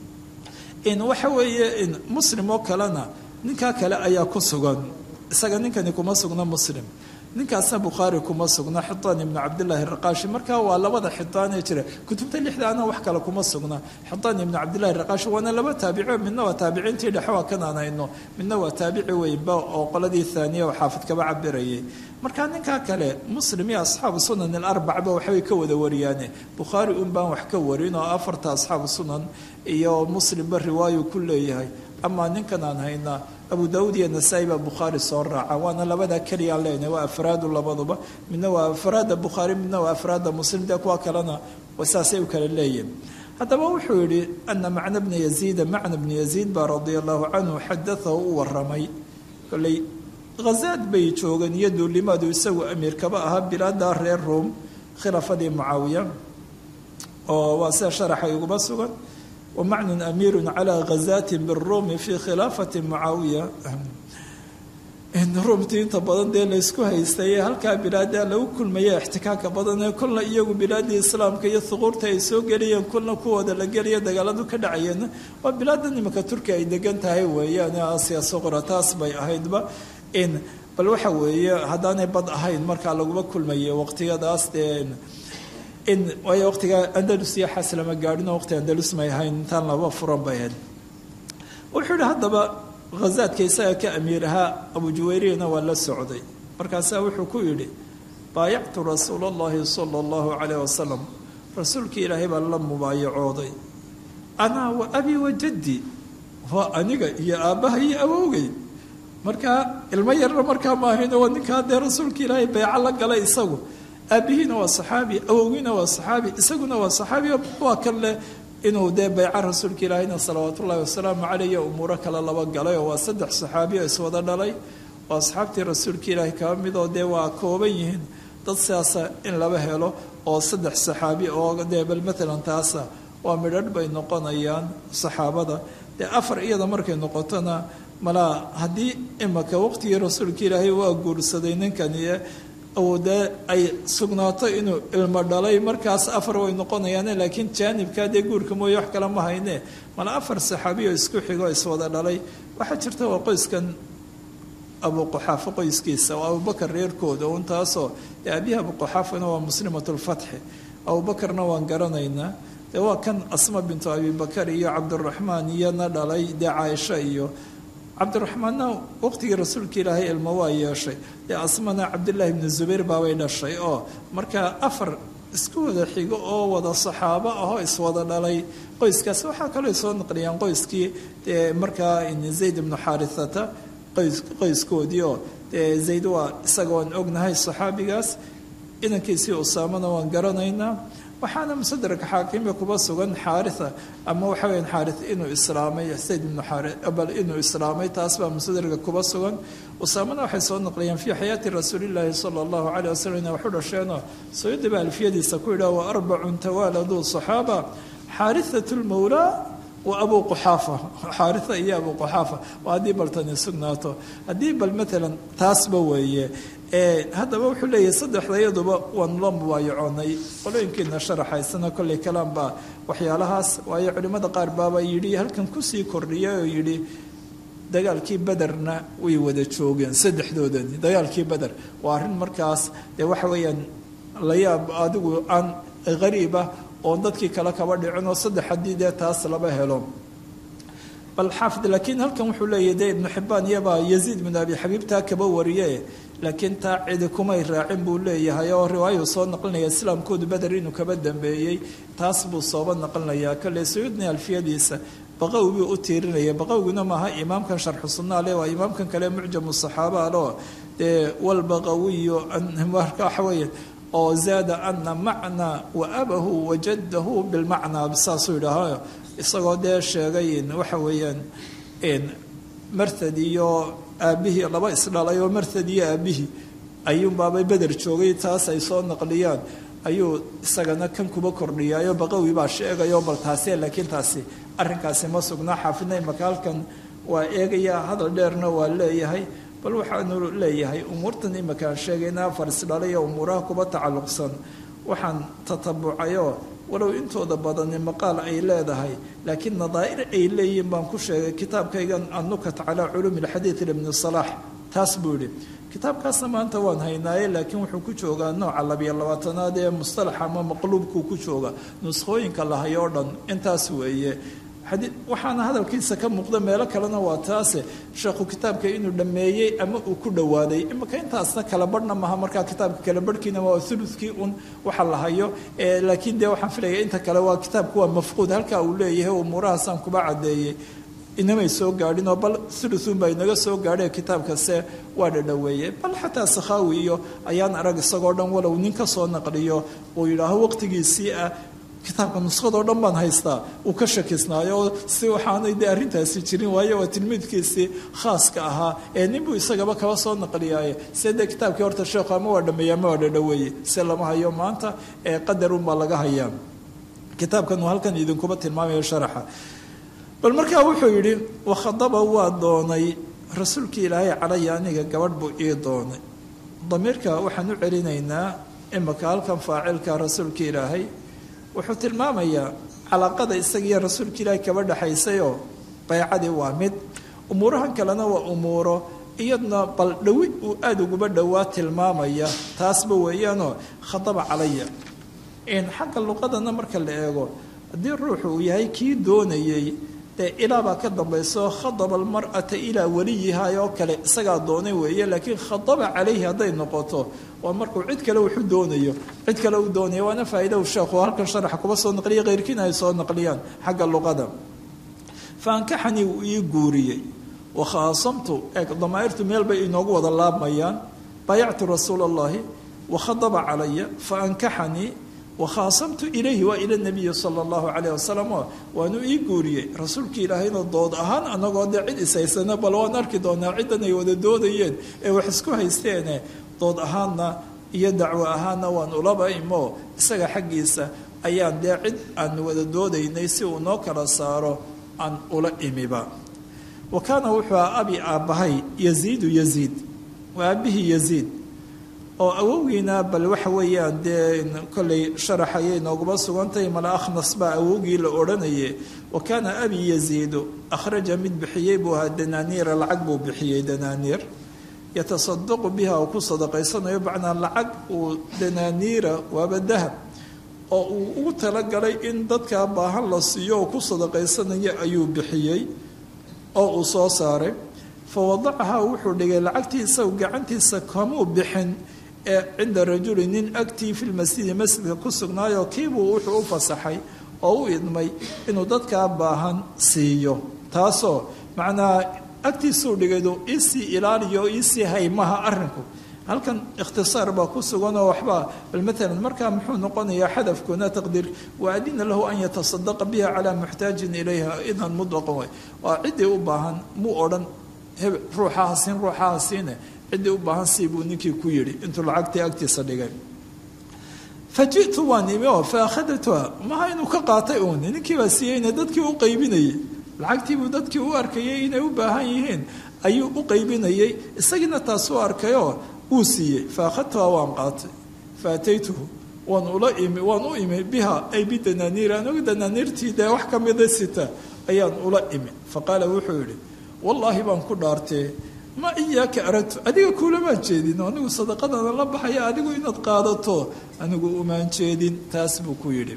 waxa weeye muslim oo kalena ninkaa kale ayaa ku sugan isaga ninkani kuma sugna muslim ninkaasna bukhaari kuma sugna xidaan ibnu cabdilaahi raqaashi marka waa labada xidaan ee jira kutubta lixdaana wax kale kuma sugna xidaan ibnu cabdillahi raqaashi waana laba taabico midna waa taabiciintii dhexe waa kanaan hayno midna waa taabici weynba oo qoladii haaniya oo xaafid kaba cabirayay marka ninkaa kale muslim iyo asxaabu sunan alarbacba waxbay ka wada wariyaane bukhaari un baan wax ka warin oo afarta asxaabu sunan iyo muslimba riwaayu ku leeyahay amaa ninkan aan haynaa abu daauud iyo nasaa-i baa bukhaari soo raaca waana labada keliyaan leenahay waa afraadu labaduba midna waa afraada bukhaari midna waa afraada muslim dee kuwa kalena saasay u kala leeyihin haddaba wuxuu yihi ana macna bna yaziida macna bna yaziid baa radia allahu canhu xadaahu u waramay koley khazaad bay joogeen iyo duulimaadu isagu amiir kaba ahaa bilaada reer ruom khilaafadii mucaawiya oo waa sida sharaxa iguma sugan wamacnun amiiru calaa ghazaati biruumi fii khilaafati mucaawiya ruumtii inta badan dee laysku haystay halkaa bilaada lagu kulmaya ixtikaaka badan ee kolna iyagu bilaadii islaamka iyo huquurta ay soo geliyeen kolna kuwooda la gelaya dagaaladu ka dhacayeen waa bilaada nimanka turkiya ay degan tahay weeyaan aasiya suqra taas bay ahaydba bal waxa weeye haddaanay bad ahayn markaa laguma kulmaye waqtiyadaas dee waayo waqtiga andalus iyo xas lama gaadhin oo waqti andalus may ahayn intaan laba furan bay ahayd wuxuu yihi haddaba khazaadka isaga ka amiir ahaa abu juwayriyana waa la socday markaasaa wuxuu ku yidhi baayactu rasuula allahi sala allahu calayh wasalam rasuulkii ilaahay baa la mubaayacooday anaa wa abi wa jaddi waa aniga iyo aabbaha iyo awowgay markaa ilmo yarna markaa maahayno waa ninkaa dee rasuulka ilaahay beeco la galay isagu aabbihiina waa saxaabi awowgiina waa saxaabi isaguna waa saxaabi waa kan leh inuu dee bayca rasuulka ilaahayna salawaat ullahi wasalaamu caleyh iyo umuuro kale laba galay oo waa saddex saxaabi oo iswada dhalay oo asxaabtii rasuulka ilaahay kaba mid oo dee waa kooban yihiin dad sidaasa in laba helo oo saddex saxaabi oo dee bal matalan taasa waa midharh bay noqonayaan saxaabada dee afar iyada markay noqotona malaa haddii imaka waqtigii rasuulka ilaahay waa guursaday ninkani dee ay sugnaato inuu ilmo dhalay markaas afar way noqonayaane laakiin jaanibkaa dee guurka mooye wax kale ma hayne mala afar saxaabiyo isku xigo iswada dhalay waxaa jirta waa qoyskan abuquxaafa qoyskiisa oo abubakar reerkooda un taasoo dee aabihi abuquxaafana waa muslimatulfatxi abubakarna waan garanaynaa dee waa kan asma bintu abibakar iyo cabdiraxmaan iyona dhalay dee caaisha iyo cabdiraxmaanna waqtigii rasuulka ilaahay ilmo waa yeeshay dee asmana cabdillaahi ibnu zubayr baabay dhashay oo markaa afar isku wada xigo oo wada saxaabo ahoo iswada dhalay qoyskaas waxaa kaloo soo naqliyaan qoyskii dee markaa zayd ibnu xaarithata qoys qoyskoodii oo zayd waa isaga waan ognahay saxaabigaas inankiisii usaamana waan garanaynaa waxaana musadraka xaakimka kuba sugan xaaria ama waxa weya xaari inuu islaamay sayd ibnu bal inuu islaamay taas baa musadraka kuba sugan usaamana waxay soo naqliyeen fii xayaati rasuulillaahi sala allahu caleyh wasalam ina waxu dhasheenoo sayudiba alfiyadiisa ku yidhah wa arbacun tawaaladuu saxaaba xaariat lmawlaa wa abuu quxaafa xaaria iyo abuu quxaafa waa haddii bal tani sugnaato haddii bal maalan taasba weeye haddaba wuxuu leeyahay saddexda iyaduba waanu la mubaayacoonay qolooyinkiina sharaxaysana kolley kalaam baa waxyaalahaas waayo culimmada qaar baaba yidhi halkan kusii kordhiyay oo yidhi dagaalkii bederna way wada joogeen saddexdoodani dagaalkii beder waa arrin markaas dee waxa weeyaan layaab adigu aan hariib ah oon dadkii kale kaba dhicin oo saddex haddii dee taas laba helo bal xaafid laakiin halkan wuxuu leeyahy dee ibnu xibbaan iyabaa yaziid bin abi xabiib taa kaba wariye laakiin taa cidi kumay raacin buu leeyahay oo riwaayuu soo naqlinaya islaamkoodu beder inuu kaba dambeeyey taas buu sooba naqlinayaa kale sayuudni alfiyadiisa baqawi buu u tiirinaya baqawiguna maaha imaamkan sharxu sunnaale waa imaamkan kale mucjamu saxaaba aloo dee walbaqawiyu marka waxa weeye oo zaada ana macna wa abahu wajadahu bilmacnaa saasuu yidhaaha isagoo dee sheegay waxa weeyaan marthad iyo aabbihii laba isdhalay oo marthad iyo aabbihii ayuunbaabay beder joogay taas ay soo naqliyaan ayuu isagana kan kuba kordhiyaayo baqawi baa sheegayo bal taase laakiin taasi arrinkaasi ma sugnaa xaafidna imaka halkan waa eegaya hadal dheerna waa leeyahay bal waxaanu leeyahay umuurtan imakaan sheegaynaa farisdhalay umuuraha kuba tacalluqsan waxaan tatabucayoo walow intooda badani maqaal ay leedahay laakiin nadaa'ir ay leeyihiin baan ku sheegay kitaabkaygan annukat calaa culuumi alxadiid ibni salaax taas buu yidhi kitaabkaasna maanta waan haynaaye laakiin wuxuu ku joogaa nooca labiyo labaatanaad ee mustalaxa ama maqluubkuu ku jooga nuskhooyinka lahay oo dhan intaas weeye waxaana hadalkiisa ka muuqda meelo kalena waa taase sheekhu kitaabka inuu dhammeeyey ama uu ku dhowaaday imika intaasna kala barhna maha markaa kitaabka kala barhkiina waa ulukii un waxa la hayo laakiin dee waxaan filaya inta kale waa kitaabku waa mafquud halkaa uu leeyahay umuurahaasaan kuba caddeeyey inamay soo gaadhinoo bal uluun baa inaga soo gaadhee kitaabkase waa dhadhoweeyey bal xataa sakhaawi iyo ayaan arag isagoo dhan walow nin ka soo naqliyo uu yidhaaho waqtigiisii ah kitaabka nuskhadoo dhan baan haystaa uu ka shakisnaayo oo si waxaanay dee arrintaasi jirin waayo waa tilmiidkiisii khaaska ahaa ee ninbuu isagaba kaba soo naqliyaaye se dee kitaabkii horta sheekhu ama waa dhameeye ama waa dhadhoweeye se lama hayo maanta ee qadarunbaa laga hayaa kitaabkan uu halkan idinkuba tilmaamayo sharaxa bal markaa wuxuu yidhi wakhadaba waa doonay rasuulkii ilaahay calaya aniga gabadh buu ii doonay damiirka waxaan u celinaynaa imika halkan faacilka rasuulka ilaahay wuxuu tilmaamayaa calaaqada isagiiyo rasuulka ilaahay kaba dhexaysayoo baycadii waa mid umuurahan kalena waa umuuro iyadna bal dhowi uu aada uguba dhowaa tilmaamaya taasba weeyaanoo khadaba calaya xagga luqadana marka la eego haddii ruuxu uu yahay kii doonayey dee ilaabaa ka dambayso khadaba almar'ata ilaa weliyiha oo kale isagaa doonay weeye laakiin khadaba calayhi hadday noqoto waa markuu cid kale wuxu doonayo cid kale uu doonaya waana faa'iida u sheekhu halkan sharaxa kuba soo naqliya keyrkiina ay soo naqliyaan xagga luqada fa ankaxanii wuu ii guuriyey wa khaasamtu eeg damaa'irtu meel bay inoogu wada laabmayaan baayactu rasuula allahi wa khadaba calaya fa ankaxanii wakhaasamtu ilayhi waa ila nabiyi sala allahu calayh wasalam oo waanu ii guuriyey rasuulka ilaahayna dood ahaan anagoo dee cid ishaysana bal waan arki doonaa ciddan ay wada doodayeen ee wax isku haysteene dood ahaanna iyo dacwo ahaanna waan ulaba imo isaga xaggiisa ayaan dee cid aan wada doodaynay si uu noo kala saaro aan ula imiba wa kaana wuxuu aha abi aabbahay yaziidu yaziid waa aabbihii yaziid oo awowgiina bal waxa weeyaan dee kollay sharaxayay nooguba sugantahay mala akhnas baa awowgii la odhanaye wa kaana abi yaziidu akhraja mid bixiyey buu ahaa danaaniira lacag buu bixiyey danaaniir yatasadaqu biha uu ku sadaqaysanayo bacnaa lacag uu danaaniira waaba dahab oo uu ugu talagalay in dadkaa baahan la siiyo oo ku sadaqaysanayo ayuu bixiyey oo uu soo saaray fa wadacahaa wuxuu dhigay lacagtii isagu gacantiisa kamuu bixin ee cinda rajuli nin agtii fi lmasjidi masjidka ku sugnaayoo kiibuu wuxuu u fasaxay oo u idmay inuu dadkaa baahan siiyo taasoo macnaa agtiisuu dhigaydu iisii ilaaliyo iisii haymaha arrinku halkan ikhtisaar baa ku sugan oo waxbaa bal maalan markaa muxuu noqonayaa xadafkuna taqdiir waadina lahu an yatasadaqa biha calaa muxtaajin ilayha idan mutlaqan way waa ciddii u baahan muu odhan heb ruuxaha siin ruuxaha siine ciddii u baahan sii buu ninkii ku yidhi intuu lacagtii agtiisa dhigay fa ji'tu waan imi oo fa akhadatuha maha inuu ka qaatay uun ninkii baa siiyeyna dadkii u qaybinayay lacagtiibuu dadkii u arkayay inay u baahan yihiin ayuu u qaybinayay isagiina taasuu arkayoo wuu siiyey fa akhadtuha waan qaatay fa ataytuhu waan ula imi waan u imi biha ay bidanaaniir anigu danaaniirtii dee wax ka mida sita ayaan ula imi fa qaala wuxuu yidhi wallaahi baan ku dhaartee ma iyaaka aradtu adiga kuulamaan jeedin anigu sadaqadana la baxaya adigu inaad qaadato anigu umaan jeedin taas buu ku yidhi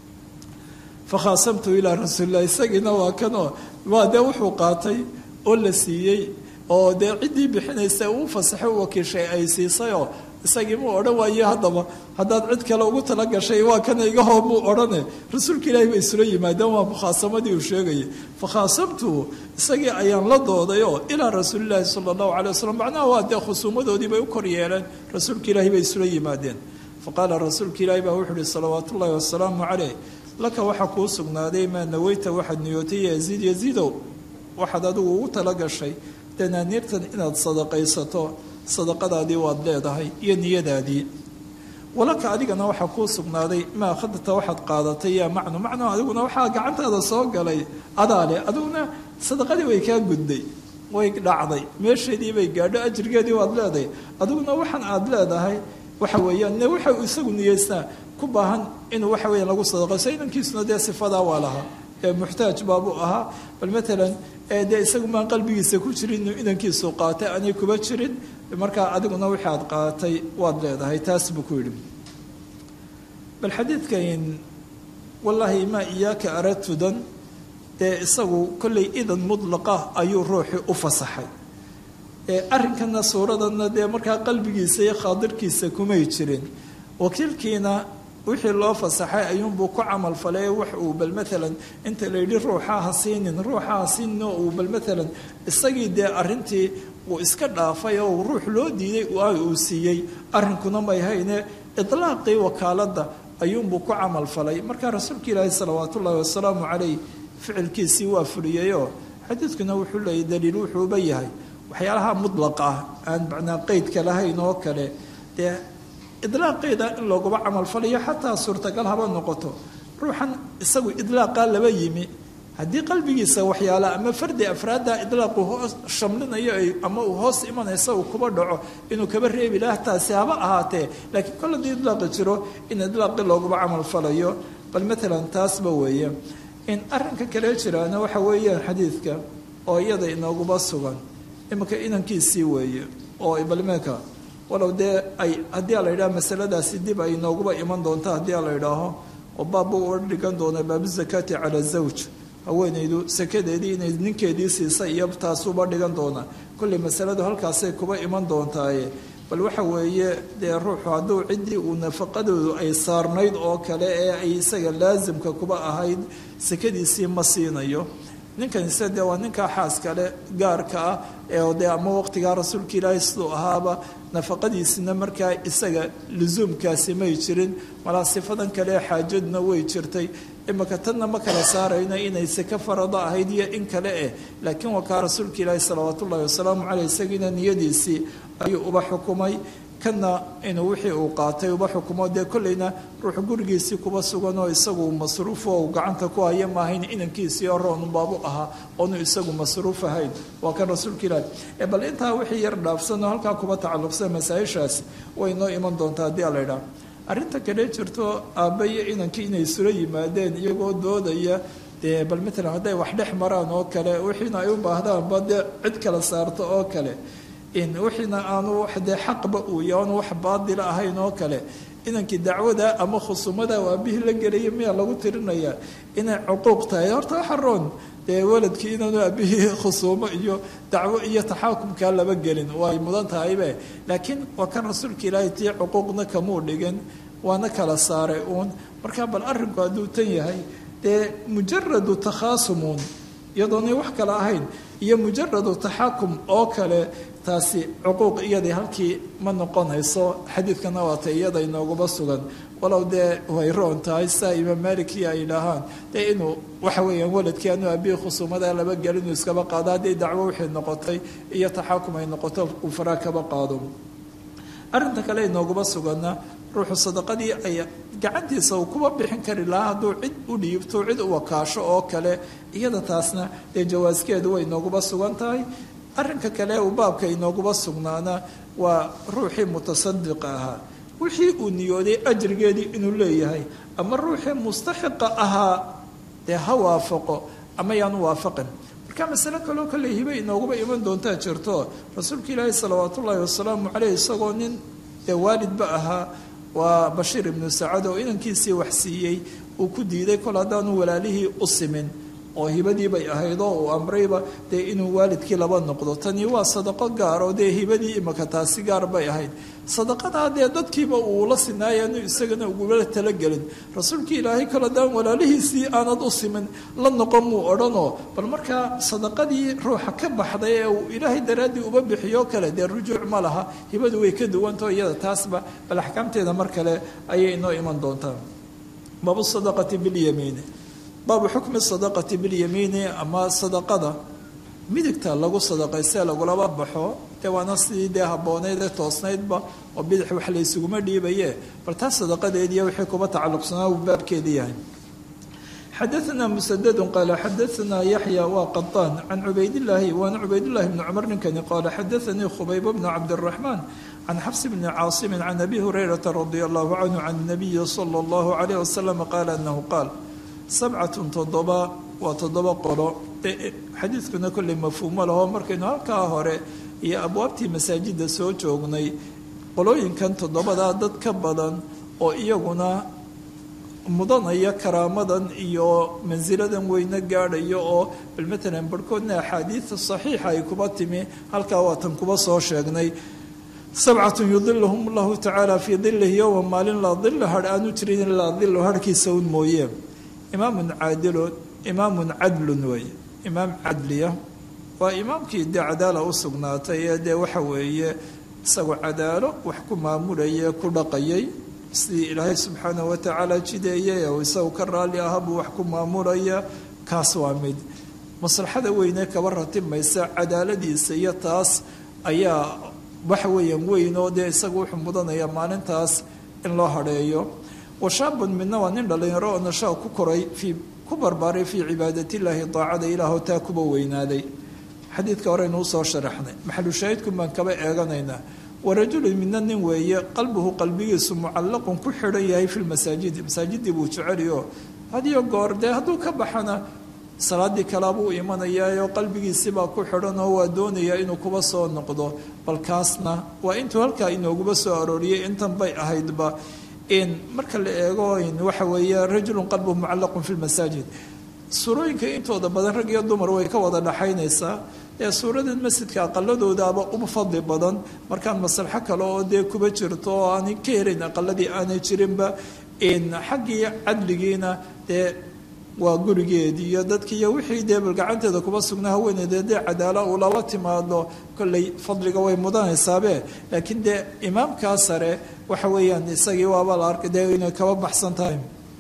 fakhaasamtu ilaa rasuulilah isagiina waa kanoo waa dee wuxuu qaatay oo la siiyey oo dee ciddii bixinaysa uu fasaxay u wakiishay ay siisayoo isagii muu odhan waaye haddaba haddaad cid kale ugu tala gashay waa kana iga hoo muu odhane rasuulka ilaahi bay isula yimaadeen waa mukhaasamadii uu sheegayay fakhaasamtuhu isagii ayaan la doodayoo ilaa rasuulilaahi sala allahu calay wasalam macnaha waa dee khusuumadoodii bay u kor yeeleen rasuulka ilaahi bay isula yimaadeen faqaala rasuulka ilaahi baa wuxuu uhi salawaatu ullahi wasalaamu caleyh laka waxaa kuu sugnaaday maa naweyta waxaad niyootay yaziid yaziidow waxaad adigu ugu tala gashay danaaniirtan inaad sadaqaysato sadaqadaadii waad leedahay iyo niyadaadii walaka adigana waxaa kuu sugnaaday maa akhadta waxaad qaadatay yaa macnu macnu adiguna waxaa gacantaada soo galay adaale adiguna sadaqadii way kaa gudday way dhacday meesheedii bay gaadho ajrigeedii waad leedahay adiguna waxaan aad leedahay waxa weeyaan ne waxa isagu niyeystaa ku baahan inuu waxa weeyaan lagu sadaqayso inankiisuna dee sifadaa waa lahaa ee muxtaaj baabuu ahaa bal matalan dee isagu maan qalbigiisa ku jirin inuu inankiisu qaatay aanay kuba jirin markaa adiguna wixii aad qaatay waad leedahay taas buu ku yidhi bal xadiidkan wallaahi maa iyaaka aradtudan dee isagu kollay idan mudlaqa ayuu ruuxii u fasaxay arrinkana suuradanna dee markaa qalbigiisa iyo khaadirkiisa kumay jirin wakiilkiina wixii loo fasaxay ayuunbuu ku camal falay wax uu bal maalan inta la yidhi ruuxa ha siinin ruuxa ha siinin oo uu bal maalan isagii dee arrintii uu iska dhaafay oo ruux loo diiday uu siiyey arrinkuna may hayne idlaaqii wakaaladda ayuunbuu ku camal falay markaa rasuulka ilaahi salawaat ullaahi wasalaamu caleyh ficilkiisii waa fuliyeyoo xadiidkuna wuxuu leeyay daliil wuxuuba yahay waxyaalaha mudlaqa ah aan macnaa qeydka lahayn oo kale dee idlaaqeeda in looguba camalfalayo xataa suurtagal haba noqoto ruuxan isagu idlaaqaa laba yimi haddii qalbigiisa waxyaala ama fardi afraadda idlaaqu hoos shamlinayo ama uu hoos imanaysa uu kuba dhaco inuu kaba reebi laha taasi haba ahaatee laakiin kol haddii idlaaqi jiro in idlaaqi looguba camalfalayo bal matalan taasba weeye in arrinka kale jiraana waxa weeyaan xadiidka oo iyada inooguba sugan iminka inankiisii weeye oo balmeeka walow dee ay haddii a la yidhaha masaladaasi dib ay inooguba iman doonto haddii a la yidhaaho oo baabbu uga dhigan doona baabuzakaati cala zawj haweenaydu sakadeedii inay ninkeedii siisa iyo taasuba dhigan doona kolley masaladu halkaasay kuba iman doontaaye bal waxa weeye dee ruuxu hadduu ciddii uu nafaqadoodu ay saarnayd oo kale ee ay isaga laasimka kuba ahayd sakadiisii ma siinayo ninkan ise dee waa ninkaa xaaskale gaarka ah ee dee ama waqtigaa rasuulka ilaahi siduu ahaaba nafaqadiisina markaa isaga lusuumkaasi may jirin malaa sifadan kale xaajaduna way jirtay imika tanna ma kala saarayno inay seke farado ahayd iyo in kale eh laakiin waa kaa rasuulka ilaahi salawaat ullahi wasalaamu caleyh isagiina niyadiisii ayuu uba xukumay kana inuu wixii uu qaatay uba xukumo dee kolleyna ruux gurigiisii kuba sugan oo isagu masruufo uu gacanta ku haya maahayn inankiisii oo roonu baabu ahaa oonu isagu masruuf ahayn waa kan rasuulka ilaahi bal intaa wixii yar dhaafsanoo halkaa kuba tacalluqsan masaa-ishaas way noo iman doontaa haddii ala idhaah arrinta kale jirto aabba iyo inankii inay isula yimaadeen iyagoo doodaya dee bal matalan hadday wax dhex maraan oo kale wixiina ay u baahdaanba dee cid kala saarto oo kale in wixiina aanu dee xaqba uu ya aanu wax baadila ahayn oo kale inankii dacwada ama khusumada u aabihii la gelaya miyaa lagu tirinayaa inay cuquuq tahay horta waxa roon dee waladkii inaanu aabihii khusuumo iyo dacwo iyo taxaakumkaa laba gelin way mudan tahaybe laakiin waa kan rasuulka ilaahay tii cuquuqna kamuu dhigin waana kala saaray uun marka bal arrinku hadduu tan yahay dee mujaradu takhaasumuun iyadoonay wax kale ahayn iyo mujaradu taxaakum oo kale taasi cuquuq iyadii halkii ma noqonayso xadiidkana waata iyada inooguba sugan walow dee way roon tahay saa imaam maliki ay idhaahaan dee inuu waxa weeyaan waladkii anu abihi khusuumada laba gel inuu iskaba qaado haddii dacwo wixii noqotay iyo taxaakum ay noqoto uu faraa kaba qaado arrinta kale inooguba suganna ruuxu sadaqadii ay gacantiisa uu kuba bixin kari lahaa hadduu cid u dhiibto cid u wakaasho oo kale iyada taasna dee jawaaskeedu way inooguba sugan tahay arrinka kale uu baabka inooguba sugnaana waa ruuxii mutasadiqa ahaa wixii uu niyooday ajrigeedii inuu leeyahay ama ruuxii mustaxiqa ahaa dee ha waafaqo ama yaanu waafaqin marka masale kaloo kale hibe inooguba iman doontaa jirto rasuulka ilaahi salawaat ullaahi wasalaamu caleyh isagoo nin dee waalidba ahaa waa bashiir ibnu sacad oo inankiisii wax siiyey uu ku diiday kol haddaanu walaalihii u simin oo hibadii bay ahayd oo uu amrayba dee inuu waalidkii laba noqdo tani waa sadaqo gaar oo dee hibadii imaka taasi gaar bay ahayd sadaqadaa dee dadkiiba uu la sinaayaanu isagana ugula talagelin rasuulkii ilaahay kol haddaan walaalihiisii aanad u simin la noqon muu odhanoo bal markaa sadaqadii ruuxa ka baxday ee uu ilaahay daraaddii uba bixiyo kale dee rujuuc ma laha hibadu way ka duwantao iyada taasba bal axkaamteeda mar kale ayay inoo iman doontaa baabu sadaqati bilyamiini baabu xukmi sadaqati bilyamiini ama sadaqada midigta lagu sadaqaystee lagulaba baxo dee waana sidii dee habbooneyd ee toosnaydba oo bidix wax la ysuguma dhiibaye bal taas sadaqadeediiyo wixii kuba tacalluqsanaa uu baabkeedii yahay xadaثna msddu qaala xadaثna yaxya waa qaطaan can cubaydاllaahi waana cubaydullahi bni cumar ninkani qaala xadaثanii khubayb bn cabdالraxmaan can xafs bni caasimi can abi hurayrata radi allahu canhu can الnabiyi salى اllahu عalayh wasalam qaala anahu qaal sabcatun toddoba waa toddoba qolo xadiidkuna kolley mafhuumo laho markaynu halkaa hore iyo abwaabtii masaajidda soo joognay qolooyinkan toddobadaa dad ka badan oo iyaguna mudanaya karaamadan iyo mansiladan weyne gaadhayo oo bal matalan barhkoodna axaadiida saxiixa ay kuba timi halkaa waatan kuba soo sheegnay sabcatun yudiluhum allahu tacaala fii dilihi yowma maalin laa dila hadh aanu jirin ilaa dilu harhkiisa un mooye imaamun caadilun imaamun cadlun weeye imaam cadliya waa imaamkii dee cadaala u sugnaatay ee dee waxa weeye isagoo cadaalo wax ku maamulayay ku dhaqayay sidii ilaahay subxaanahu watacaala jideeyay oo isagu ka raalli aha buu wax ku maamulaya kaas waa mid maslaxada weyne kaba ratimaysa cadaaladiisa iyo taas ayaa waxa weeyaan weyn oo dee isagu wuxuu mudanaya maalintaas in loo hadheeyo washaabun midna waa nin dhallinyaro oo nashaa ku koray fii ku barbaaray fii cibaadatillahi daacada ilaahoo taa kuba weynaaday xadiidka horeynu usoo sharaxnay maxalushaahidkun baan kaba eeganaynaa warajulun midna nin weeye qalbuhu qalbigiisu mucallaqun ku xidhan yahay fi lmasaajidi masaajidii buu jeceliyo hadiyo goor dee hadduu ka baxana salaadii kalaabuu imanayaayoo qalbigiisibaa ku xidhan oo waa doonayaa inuu kuba soo noqdo bal kaasna waa intuu halkaa inooguba soo arooriyay intan bay ahaydba in marka la eego waxa weeye rajulun qalbuhu mucallaqun fi lmasaajid suurooyinka intooda badan rag iyo dumar way ka wada dhaxaynaysaa ee suuradan masjidka aqaladoodaaba uba fadli badan markaan maslaxo kale oo dee kuba jirto oo aanay ka helayn aqaladii aanay jirinba xaggii cadligiina dee waa gurigeedii iyo dadkii iyo wixii dee bal gacanteeda kuba sugnaa haweeneeda dee cadaala uu lala timaado kolley fadliga way mudanaysaabee laakiin dee imaamkaa sare waxa weeyaan isagii waaba la arkay dee inay kaba baxsan tahay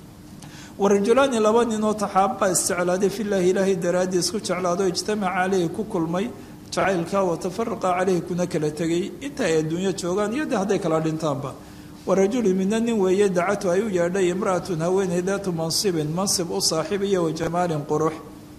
warajulaani laba ninoo taxaabaa isjeclaaday filaahi ilaahay daraaddii isku jeclaado ijtamaca caleyhi ku kulmay jacaylka watafaraqa caleyhi kuna kala tegay inta ay adduunyo joogaan iyo de hadday kala dhintaanba warajulu midna nin weeye dacatu ay u yeedhay imra'atun haweeney daatu mansibin mansib u saaxiib iyo wajamaalin qurux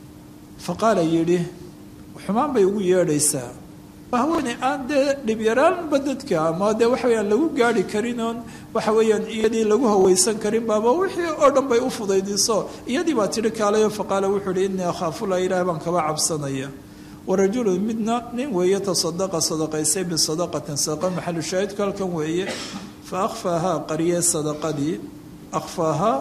fa qaala yidhi xumaan bay ugu yeedhaysaa haweeney aan dee dhibyaraanba dadka ama dee waxa weyaan lagu gaari karin oon waxa weeyaan iyadii lagu hawaysan karin baaba wixii oo dhan bay u fudaydiso iyadii baa tidhi kaalayo faqaala wuxuu uhi innii akhaafulah ilaah baan kaba cabsanaya warajulun midna nin weeye tasadaqa sadaqaysay bisadaqatin sadaqa maxalu shaahidku halkan weeye fa akhfaahaa qariyee sadaqadii akhfaahaa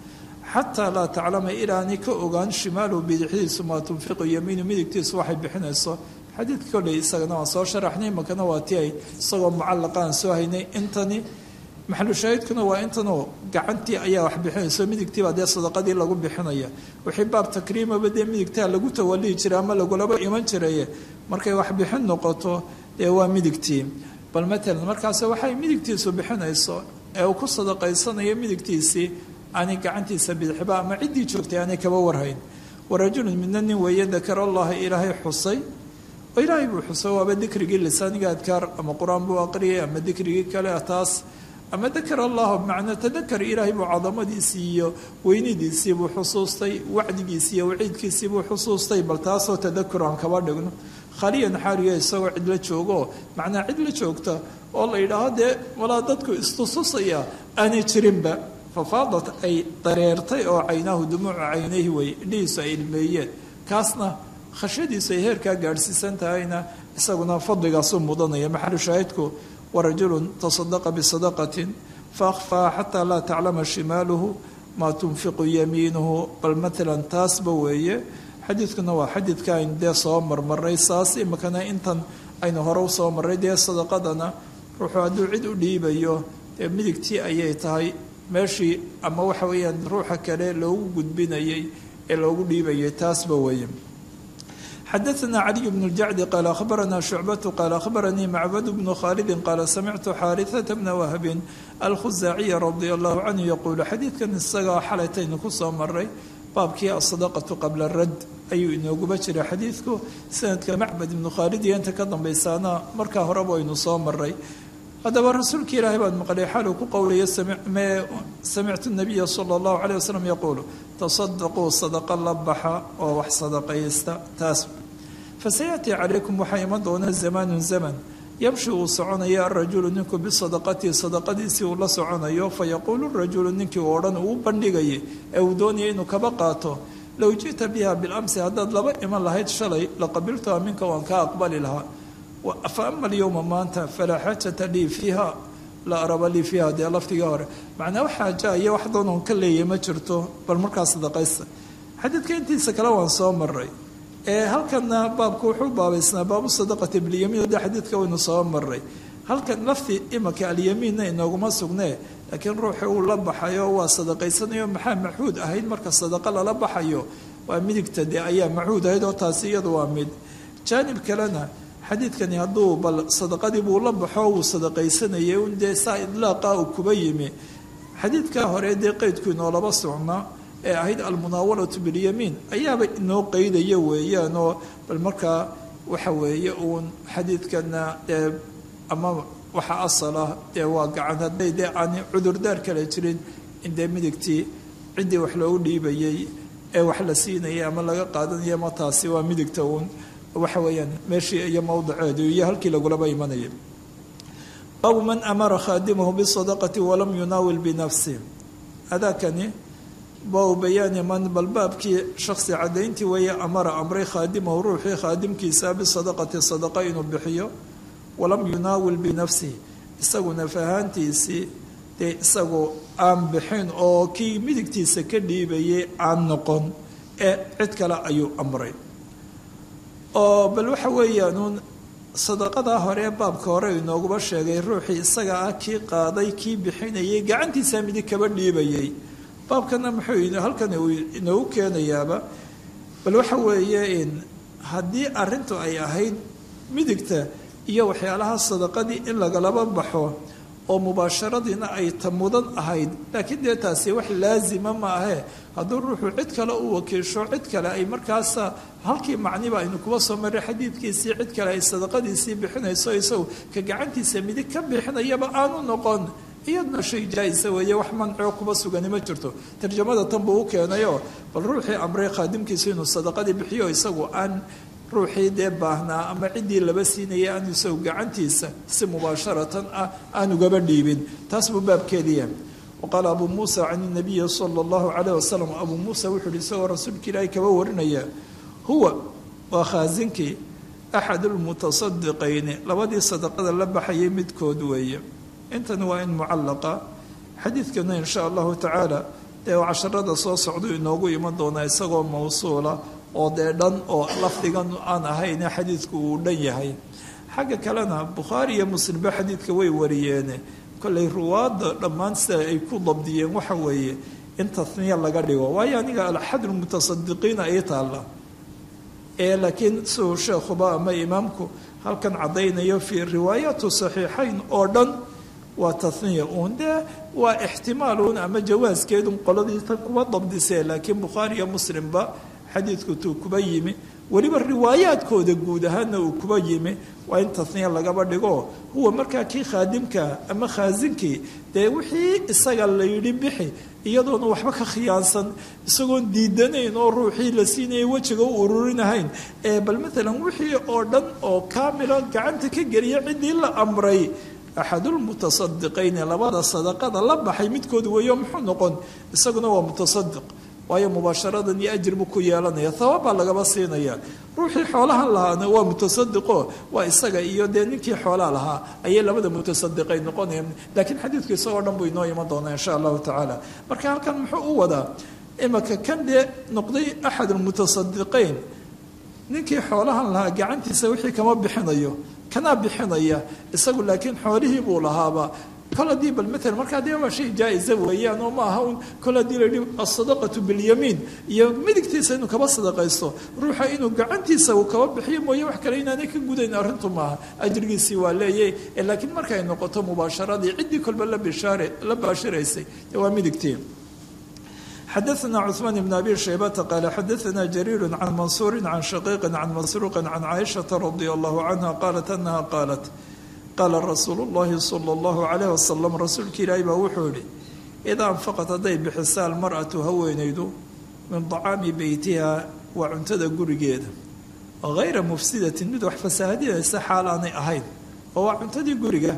xataa laa taclama ilaani ka ogaan shimaalu bidixdiisu maa tunfiqu yamiinu midigtiisu waxay bixinayso xadiidka kolley isagana waan soo sharaxnay imakana waa ti ay isagoo mucallaqaan soo haynay intani maxalu shaahidkuna waa intanoo gacantii ayaa wax bixinayso midigtiibaa dee sadaqadii lagu bixinaya wixii baab takriimaba dee midigtaa lagu tawalihi jiray ama lagulaba iman jiraye markay wax bixin noqoto dee waa midigtii bal matalan markaas waxay midigtiisu bixinayso ee uu ku sadaqaysanayo midigtiisii aanay gacantiisa bidixba ama ciddii joogtay aanay kaba warhayn warajulun midna nin weeye dakara allaha ilaahay xusay oo ilaahay buu xusay waaba dikrigii lisaaniga adkaar ama qur-aan buu aqriyay ama dikrigii kale taas ama dakar allah bmacnaa tadakar ilaahay buu cadamadiisii iyo weynidiisii buu xusuustay wacdigiisii iyo waciidkiisii buu xusuustay bal taasoo tadakur aan kaba dhigno khaliyan xaariyo isagoo cidla joogo macnaa cid la joogta oo la yidhaaho dee walaa dadku istususaya aanay jirinba fafaadat ay dareertay oo caynaahu dumuucu caynayhi wey indhihiisu ay ilmeeyeen kaasna khashyadiisu ay heerkaa gaadhsiisan tahayna isaguna fadligaasuu mudanaya maxalu shaahidku warajulu tasadaqa bisadaqatin faakfaa xataa laa taclama shimaaluhu maa tunfiqu yamiinuhu bal maalan taasba weeye xadiidkuna waa xadiidka aynu dee soo marmaray saas imikana intan aynu hore usoo marray dee sadaqadana ruuxuu hadduu cid u dhiibayo dee midigtii ayay tahay meeshii ama waxa weeyaan ruuxa kale loogu gudbinayay ee loogu dhiibayay taasba weeye xadaثna caliي bn اljacdi qaal akhbarana shucbatu qaal akhbaranii macbad bnu khaalidi qaala samictu xaariثata bna wahbin alkhusaaciya radia allahu canhu yaquulu xadiidkan isagaa xalaytaynu ku soo maray baabkii asadaqatu qabla rad ayuu inooguba jiray xadiidku sanadka macbad ibnu khaalid iyo inta ka dambaysaana markaa horeba aynu soo maray haddaba rasuulka ilaahay baan maqlay xaaluu ku qowlaya samictu nabiya sala allahu caleyh wasalam yaquulu tasadaquu sadaqa la baxa oo wax sadaqaysta taas fasayatii calaykum waxaa iman doona zamaanun zaman yamshi uu soconaya arajulu ninku bisadaqatihi sadaqadiisii uu la soconayo fayaquulu rajulu ninkii oo dhan uu bandhigayay ee uu doonaya inuu kaba qaato low ji'ta biha bilamsi haddaad laba iman lahayd shalay laqabiltuha minka waan kaa aqbali lahaa fa ama alyowma maanta falaa xaajata lii fiiha la araba lii fiiha dee laftigii hore macnaa wax xaaja iyo wax doonoon ka leeya ma jirto bal markaa sadaqaysta xadiidka intiisa kale waan soo maray ee halkana baabku wuxuu baabaysnaa baabu sadaqati bilyamiin de xadiidka waynu soo maray halkan lafti imanka alyamiinna inooguma sugnee laakiin ruuxi uu la baxayo waa sadaqaysanayo maxaa machuud ahayd marka sadaqa lala baxayo waa midigta dee ayaa machuud ahayd oo taasi iyadu waa mid jaanib kalena xadiidkani hadduu bal sadaqadii buu la baxo wuu sadaqaysanayay un dee saa idlaaqa uu kuba yimi xadiidkaa hore dee qeydku inoolaba socnaa ee ahayd almunaawalatu bilyamiin ayaaba inoo qeydaya weeyaan oo bal markaa waxa weeye uun xadiidkana dee ama waxa asal ah dee waa gacan hadday dee aan cudurdaar kale jirin in dee midigtii ciddii wax loogu dhiibayay ee wax la siinayay ama laga qaadanaya ma taasi waa midigta uun waxa weeyaan meeshii iyo mowdaceedu iyo halkii lagulaba imanaya baabu man amara khaadimahu bisadaqati walam yunaawil binafsi adaakani baabu bayaani man bal baabkii shaksi caddayntii weeye amara amray khaadimahu ruuxii khaadimkiisa bisadaqati sadaqa inuu bixiyo walam yunaawil binafsihi isaguna fahaantiisii dee isagu aan bixin oo kii midigtiisa ka dhiibayay aan noqon ee cid kale ayuu amray oo bal waxa weeyaanuun sadaqadaa hore ee baabka hore inooguba sheegay ruuxii isaga ah kii qaaday kii bixinayay gacantiisaa midig kaba dhiibayay baabkana muxuu halkan uu inoogu keenayaaba bal waxa weeye in haddii arrintu ay ahayd midigta iyo waxyaalaha sadaqadii in lagalaba baxo oo mubaasharadiina ay ta mudan ahayd laakiin dee taasi wax laazima ma ahee hadduu ruuxu cid kale u wakiisho cid kale ay markaasa halkii macniba aynu kuba soo maray xadiidkiisii cid kale ay sadaqadiisii bixinayso isagu ka gacantiisa midig ka bixinayaba aanu noqon iyadna shay jaa-isa weeye wax mancoo kuba sugani ma jirto tarjamada tan buu u keenayoo bal ruuxii amray khaadimkiisu inuu sadaqadii bixiyo isagu aan ruuxii dee baahnaa ama ciddii laba siinaya aan isagu gacantiisa si mubaasharatan ah aan ugaba dhiibin taas buu baabkeediya waqaala abuu muusa can inabiyi sala allahu calayh wasalam abuu muusa wuxuu uhi isagoo rasuulka ilaahi kaba warinaya huwa waa khaasinkii axadu lmutasadiqayni labadii sadaqada la baxayay midkood weeye intani waa in mucallaqa xadiidkana in sha allahu tacaala dee casharada soo socduu inoogu iman doonaa isagoo mawsuula oo dee dhan oo lafdigan aan ahayne xadiidku uu dhan yahay xagga kalena bukhaari iyo muslimba xadiidka way wariyeene kollay ruwaadda dhammaan sida ay ku dabdiyeen waxa weeye in taniya laga dhigo waayo aniga alxadulmutasadiqiina ay taalla ee laakiin siduu sheekhuba ama imaamku halkan caddaynayo fii riwaayaatu saxiixayn oo dhan waa taniya uun dee waa ixtimaaluun ama jawaaskeedun qoladii tan kuba dabdisee laakiin bukhaari iyo muslimba xadiidku tuu kuba yimi weliba riwaayaadkooda guud ahaana uu kuba yimi waa in taniya lagaba dhigo huwa markaa kii khaadimkaa ama khaasinkii dee wixii isaga la yidhi bixi iyadoona waxba ka khiyaansan isagoon diidanayn oo ruuxii la siinayay wejiga u ururinahayn ee bal maalan wixii oo dhan oo kaamila gacanta ka geliya ciddii la amray axadulmutasadiqayni labada sadaqada la baxay midkood weeyo muxuu noqon isaguna waa mutasadiq waayo mubaasharadan iyo ajir buu ku yeelanaya hawaab baa lagaba siinaya ruuxii xoolahan lahaana waa mutasadiqo waa isaga iyo dee ninkii xoolaa lahaa ayay labada mutasadiqay noqonayaan laakiin xadiidku isagoo dhan buu inoo iman doonaa insha allahu tacaala marka halkan muxuu u wadaa imaka kan dee noqday axad almutasadiqayn ninkii xoolahan lahaa gacantiisa wixii kama bixinayo kanaa bixinaya isagu laakiin xoolihii buu lahaaba kol haddii bal maalan markaa dee waa shay jaa-isa weeyaan oo ma aha un kol haddii la yidhi asadaqatu bilyamiin iyo midigtiisa inuu kaba sadaqaysto ruuxa inuu gacantiisa uu kaba bixiyo mooye wax kale inaanay ka gudayn arrintu maaha ajrigiisii waa leeyay laakiin markay noqoto mubaasharadii ciddii kolba la bishaare la baashiraysay dee waa midigtii xadaثna cثmaan بn abi shaybata qaala xadaثna jariir can mansuuri can shaqiiqi can masruuqi can caaishaةa radi allahu canha qaalat anaha qaalat qaala rasuulu اllahi salى اllahu calayh wasalam rasuulka ilaahi baa wuxuu yihi idaa anfaqat hadday bixisa almar'atu haweenaydu min طacaami beytiha waa cuntada gurigeeda hayra mufsidatin mid wax fasaahadinaysa xaal aanay ahayn oo waa cuntadii guriga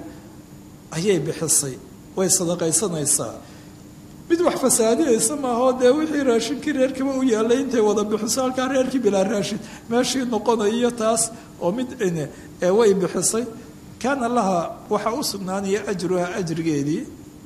ayay bixisay way sadaqaysanaysaa mid wax fasaadinaysa maahoo dee wixii raashinkii reerkiiba u yaallay intay wada bixiso halkaa reerkii bilaa raashin meeshii noqonayo taas oo mid way bixisay kaana laha waxaa u sugnaanaya ajruha ajrigeedii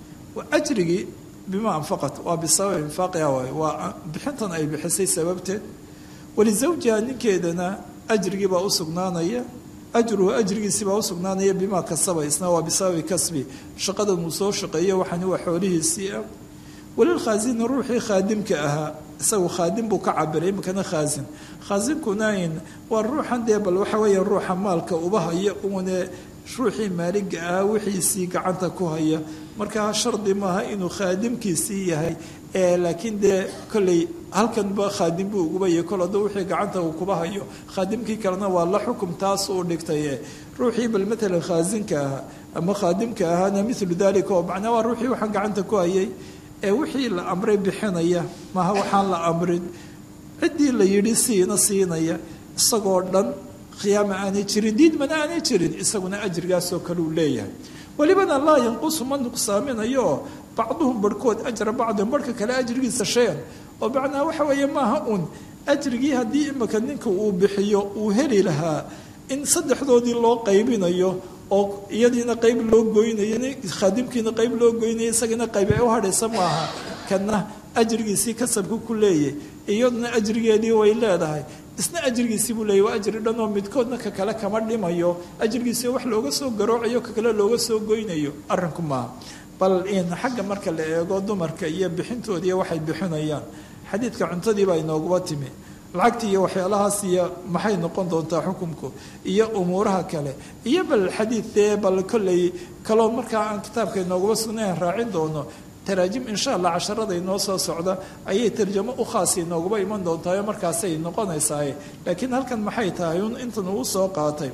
ajrigii bima anfaqat waa bisababi infaaqiha waay waa bixintan ay bixisay sababteed walizawjiha ninkeedana ajrigii baa u sugnaanaya ajruhu ajrigiisii baa u sugnaanaya bimaa kasaba isna waa bisababi kasbi shaqadan uu soo shaqeeyo waxani waa xoolihiisii ah walilkhaasini ruuxii khaadimka ahaa isagu khaadim buu ka cabiray imikana khaasin khaasinkuna waa ruuxan dee bal waxa weeya ruuxa maalka uba haya uune ruuxii maaliga ahaa wixiisii gacanta ku haya markaa shardi maaha inuu khaadimkiisii yahay laakiin dee kolley halkanba khaadim buu uguba yahay kol hadduu wixii gacanta uu kuba hayo khaadimkii kalena waa la xukum taas uu dhigtay ruuxii bal matalan khaasinka ahaa ama khaadimka ahaana milu dalika oo macnaa waa ruuxii waxaan gacanta ku hayay ee wixii la amray bixinaya maaha waxaan la amrin ciddii la yidhi siina siinaya isagoo dhan khiyaama aanay jirin diidmana aanay jirin isaguna ajrigaasoo kale uu leeyahay welibana laa yanqusu ma nuqsaaminayo bacduhum barhkood ajra bacdihum barhka kale ajrigiisa shayan oo macnaa waxa weeye maaha uun ajrigii haddii imika ninka uu bixiyo uu heli lahaa in saddexdoodii loo qaybinayo oo iyadiina qayb loo goynayo khaadimkiina qayb loo goynayo isagana qayb ay u hadhaysa maaha kana ajrigiisii kasabka ku leeyay iyaduna ajrigeedii way leedahay isna ajrigiisii buu leeyay waa ajri dhan oo midkoodna ka kale kama dhimayo ajrigiisii wax looga soo garoocayo ka kale looga soo goynayo arrinku maaha bal in xagga marka la eego dumarka iyo bixintoodii waxay bixinayaan xadiidka cuntadii baa inooguba timi lacagtii iyo waxyaalahaas iyo maxay noqon doontaa xukunku iyo umuuraha kale iyo bal xadiidee bal kolley kaloo markaa aan kitaabka inooguma sugnayn raacin doono taraajim insha allah casharada inoo soo socda ayay tarjamo u khaasi inooguba iman doontaao markaasay noqonaysaa laakiin halkan maxay tahay un intan uu soo qaatay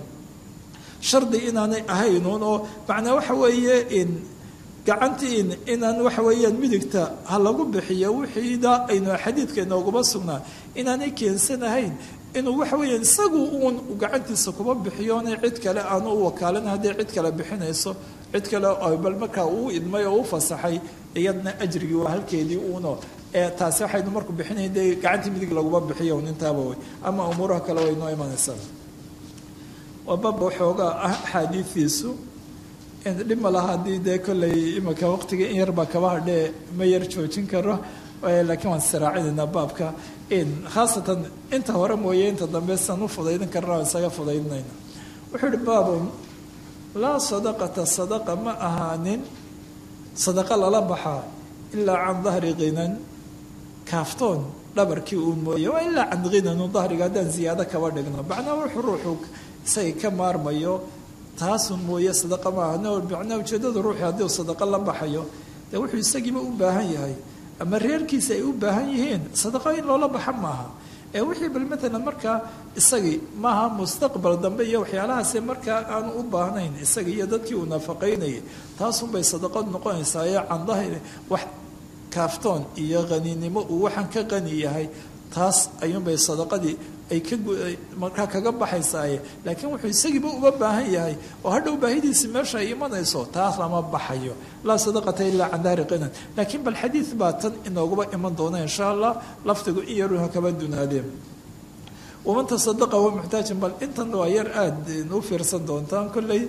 shardi inaanay ahaynuun oo macnaa waxa weeye in gacantii inaan waxa weeyaan midigta ha lagu bixiyo wixiida aynu xadiidka inooguma sugnaa inaanay keensanahayn inuu waxa weeyaan isagu uun gacantiisa kuma bixiyoona cid kale aanu u wakaalin hadday cid kale bixinayso cid kale bal markaa uu idmay oo u fasaxay iyadna ajrigii waa halkeedii uuno taasi waxaynu marku bixinay dee gacantii midig laguma bixiyo un intaaba wey ama umuuraha kale way noo imanaysaa waa baba waxoogaa ah axaadiidiisu dhib ma laha haddii dee kolley imika waqtiga in yarbaa kaba hadhee ma yar joojin karo laakiin waan siraacinayna baabka khaasatan inta hore mooye inta dambe san u fudaydin karna waan isaga fudaydinayna wuxuu ihi baabun laa sadaqata sadaqa ma ahaanin sadaqa lala baxaa ilaa can dahri kinan kaaftoon dhabarkii uu mooye waa ilaa can kinanu dahriga haddaan ziyaado kaba dhigno macnaa wuxuu ruuxu isaga ka maarmayo taasun mooye sadaqa maaha macnaa ujeedada ruuxi haddii uu sadaqa la baxayo dee wuxuu isagiiba u baahan yahay ama reerkiisa ay u baahan yihiin sadaqo in loola baxa maaha ee wixii bal matalan markaa isagii maaha mustaqbal dambe iyo waxyaalahaasi markaa aanu u baahnayn isagii iyo dadkii uu nafaqaynayay taasunbay sadaqad noqonaysaa ee candahayna wax kaaftoon iyo qaninimo uu waxaan ka qani yahay taas ayuunbay sadaqadii ay ka markaa kaga baxaysaaye laakiin wuxuu isagiiba uga baahan yahay oo hadhow baahidiisi meesha ay imanayso taas lama baxayo laa sadaqata ilaa can daari qinan laakiin bal xadiid baa tan inooguba iman doona insha allah lafdigu in yaruha kaba dunaadeen waman tasadaqa wa muxtaajin bal intan waa yar aada u fiirsan doontaan kolley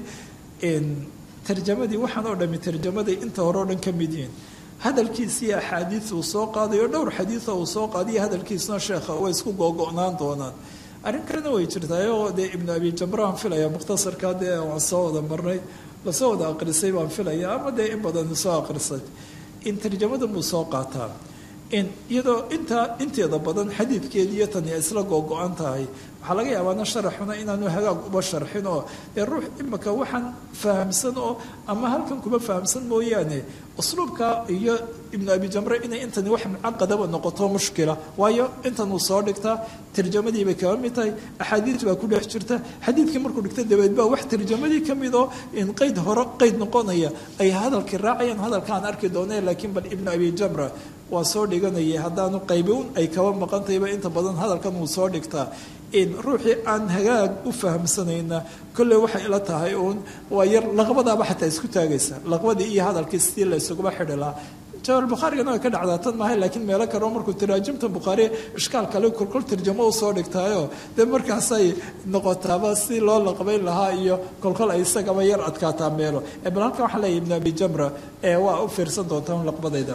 tarjamadii waxaan oo dhami tarjamaday inta hore o dhan ka mid yihiin hadalkiisii axaadiid uu soo qaadayo dhowr xadiida uu soo qaadiyo hadalkiisna sheekha way isku googo'naan doonaan arrin kalena way jirtaayoo dee ibnu abi jamraan filaya mukhtasarka dee waan soo wada marnay lasoo wada aqrisay baan filaya ama dee in badan soo aqrisay in tarjamada buu soo qaataa in iyadoo intaa inteeda badan xadiidkeedi iyo tani isla googo-an tahay waxaa laga yaabaana sharaxuna inaanu hagaag uba sharxin oo dee ruux imika waxaan fahamsan oo ama halkan kuma fahamsan mooyaane usluubka iyo ibnu abi jamre inay intani wax mucaqadaba noqoto mushkila waayo intan uu soo dhigtaa tarjamadii bay kaba mid tahay axaadiid baa ku dhex jirta xadiidkii markuu dhigta dabeed baa wax tarjamadii ka mid oo in qeyd hore qeyd noqonaya ay hadalkii raacayaan hadalkaan arki dooneen laakiin bal ibnu abi jamra waa soo dhiganayay haddaanu qaybiun ay kaba maqantayba inta badan hadalkan uu soo dhigtaa in ruuxii aan hagaag u fahamsanayna kolley waxay ila tahay uun waa yar laqbadaaba xataa isku taagaysa laqbadii iyo hadalkii sidii la isuguba xidhi lahaa jawaal bukhaarigana way ka dhacdaa tan maahay laakiin meelo kale oo markuu taraajimta bukhaari ishkaal kale kolkol tarjamo u soo dhigtaayo dee markaasay noqotaaba si loo laqbayn lahaa iyo kolkol ay isagaba yar adkaataa meelo bal halkan waxaa leeyahy ibnu abi jamra ee waa u fiirsan doontaa un laqbadayda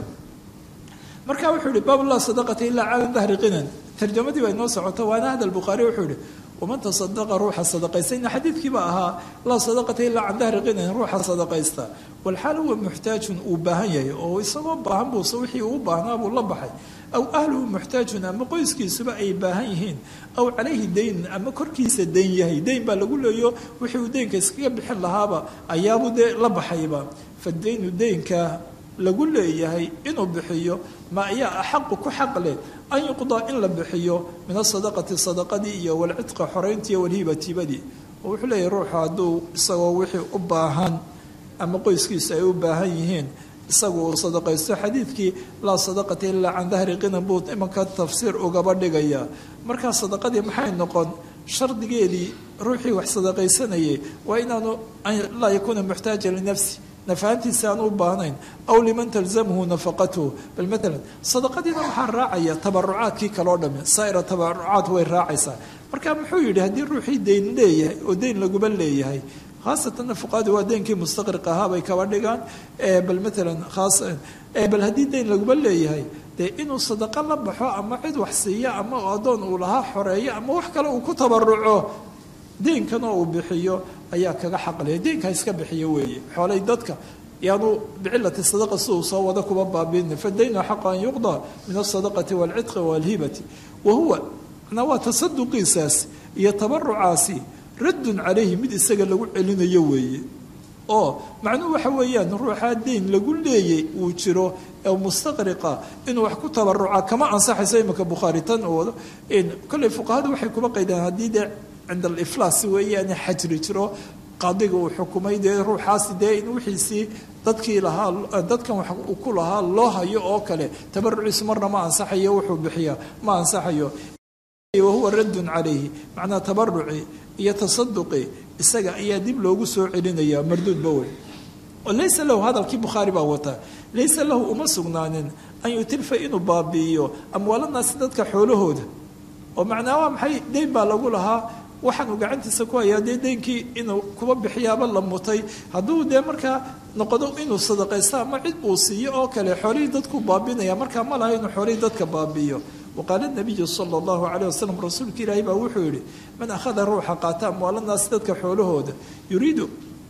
marka wuxuu yihi baab laa sadaqata ilaa cala dahri qinan tarjamadii baa inoo socota waana hadal bukhaari wuxuu yihi waman tasadaqa ruuxa sadaqaystayna xadiidkiiba ahaa laa sadaqata ilaa can dahri qinan ruuxa sadaqaysta walxaal huwa muxtaajun uu baahan yahay oo isagoo baahan buuse wixii uu baahnaa buu la baxay aw ahluhu muxtaajun ama qoyskiisuba ay baahan yihiin aw calayhi dayn ama korkiisa dayn yahay dayn baa lagu leeyo wixii uu deynka iskaga bixin lahaaba ayaabuu dee la baxayba fadaynu deynka lagu leeyahay inuu bixiyo ma ayaa axaqu ku xaq leh an yuqdaa in la bixiyo min asadaqati sadaqadii iyo walcidqa xorayntii iyo walhibatibadii oo wuxuu leeyahay ruuxu hadduu isagoo wixii u baahan ama qoyskiisa ay u baahan yihiin isagu uu sadaqaysto xadiidkii laa sadaqata ilaa can dahri qinan buu imanka tafsiir ugaba dhigaya markaa sadaqadii maxay noqon shardigeedii ruuxii wax sadaqaysanayay waa inaanu laa yakuuna muxtaajan linafsi nafahantiisa aan u baahnayn aw liman talzamhu nafaqatuhu bal maalan sadaqadiina waxaa raacaya tabarucaadkii kaloo dhami saa'ira tabarucaad way raacaysaa marka muxuu yidhi haddii ruuxii dayn leeyahay oo dayn laguba leeyahay khaasatan fuqaadu waa deynkii mustaqriq ahaa bay kaba dhigaan bal maalan khaas bal haddii dayn laguba leeyahay dee inuu sadaqo la baxo ama cid wax siiya ama addoon uu lahaa xoreeyo ama wax kale uu ku tabaruco deenkana uu bixiyo ayaa kaga xaqlaya deenka iska bixiyo weeye xoolay dadka yaanu bicilati sadaqa si uu soo wada kuba baabiina fadaynu xaqa an yuqdaa min asadaqati waalcidqi waalhibati wa huwa manaa waa tasaduqiisaas iyo tabarucaasi raddun calayhi mid isaga lagu celinayo weeye oo macnuhu waxa weeyaan ruuxaa deyn lagu leeyay uu jiro ee mustaqriqa inuu wax ku tabaruca kama ansaxayso imika bukhaari tan uu wado kolley fuqahadu waxay kuba qaydaan haddii dee cinda aliflaas weeyaane xajri jiro qaadiga uu xukumay dee ruuxaasi dee in wixiisii dadkii lahaa dadkan wax uu ku lahaa loo hayo oo kale tabaruciisu marna ma ansaxayo wuxuu bixiyaa ma ansaxayo wahuwa raddun calayhi macnaa tabaruci iyo tasaduqi isaga ayaa dib loogu soo celinaya marduudba wey oo laysa lahu hadalkii bukhaari baa wataa laysa lahu uma sugnaanin an yutilfa inuu baabi'iyo amwaalanaasi dadka xoolahooda oo macnaa waa maxay deyn baa lagu lahaa waxaanu gacantiisa ku hayaa dee deynkii inuu kuba bixiyaaba la mutay hadduu dee markaa noqdo inuu sadaqaysto ama cid uu siiyo oo kale xoolihii dadku baabinaya markaa ma laha inuu xoolihii dadka baabi'iyo waqaala nabiyu sala allahu calayh wasalam rasuulka ilaahi baa wuxuu yihi man akhada ruuxa qaata amwaalanaasi dadka xoolahooda yuriidu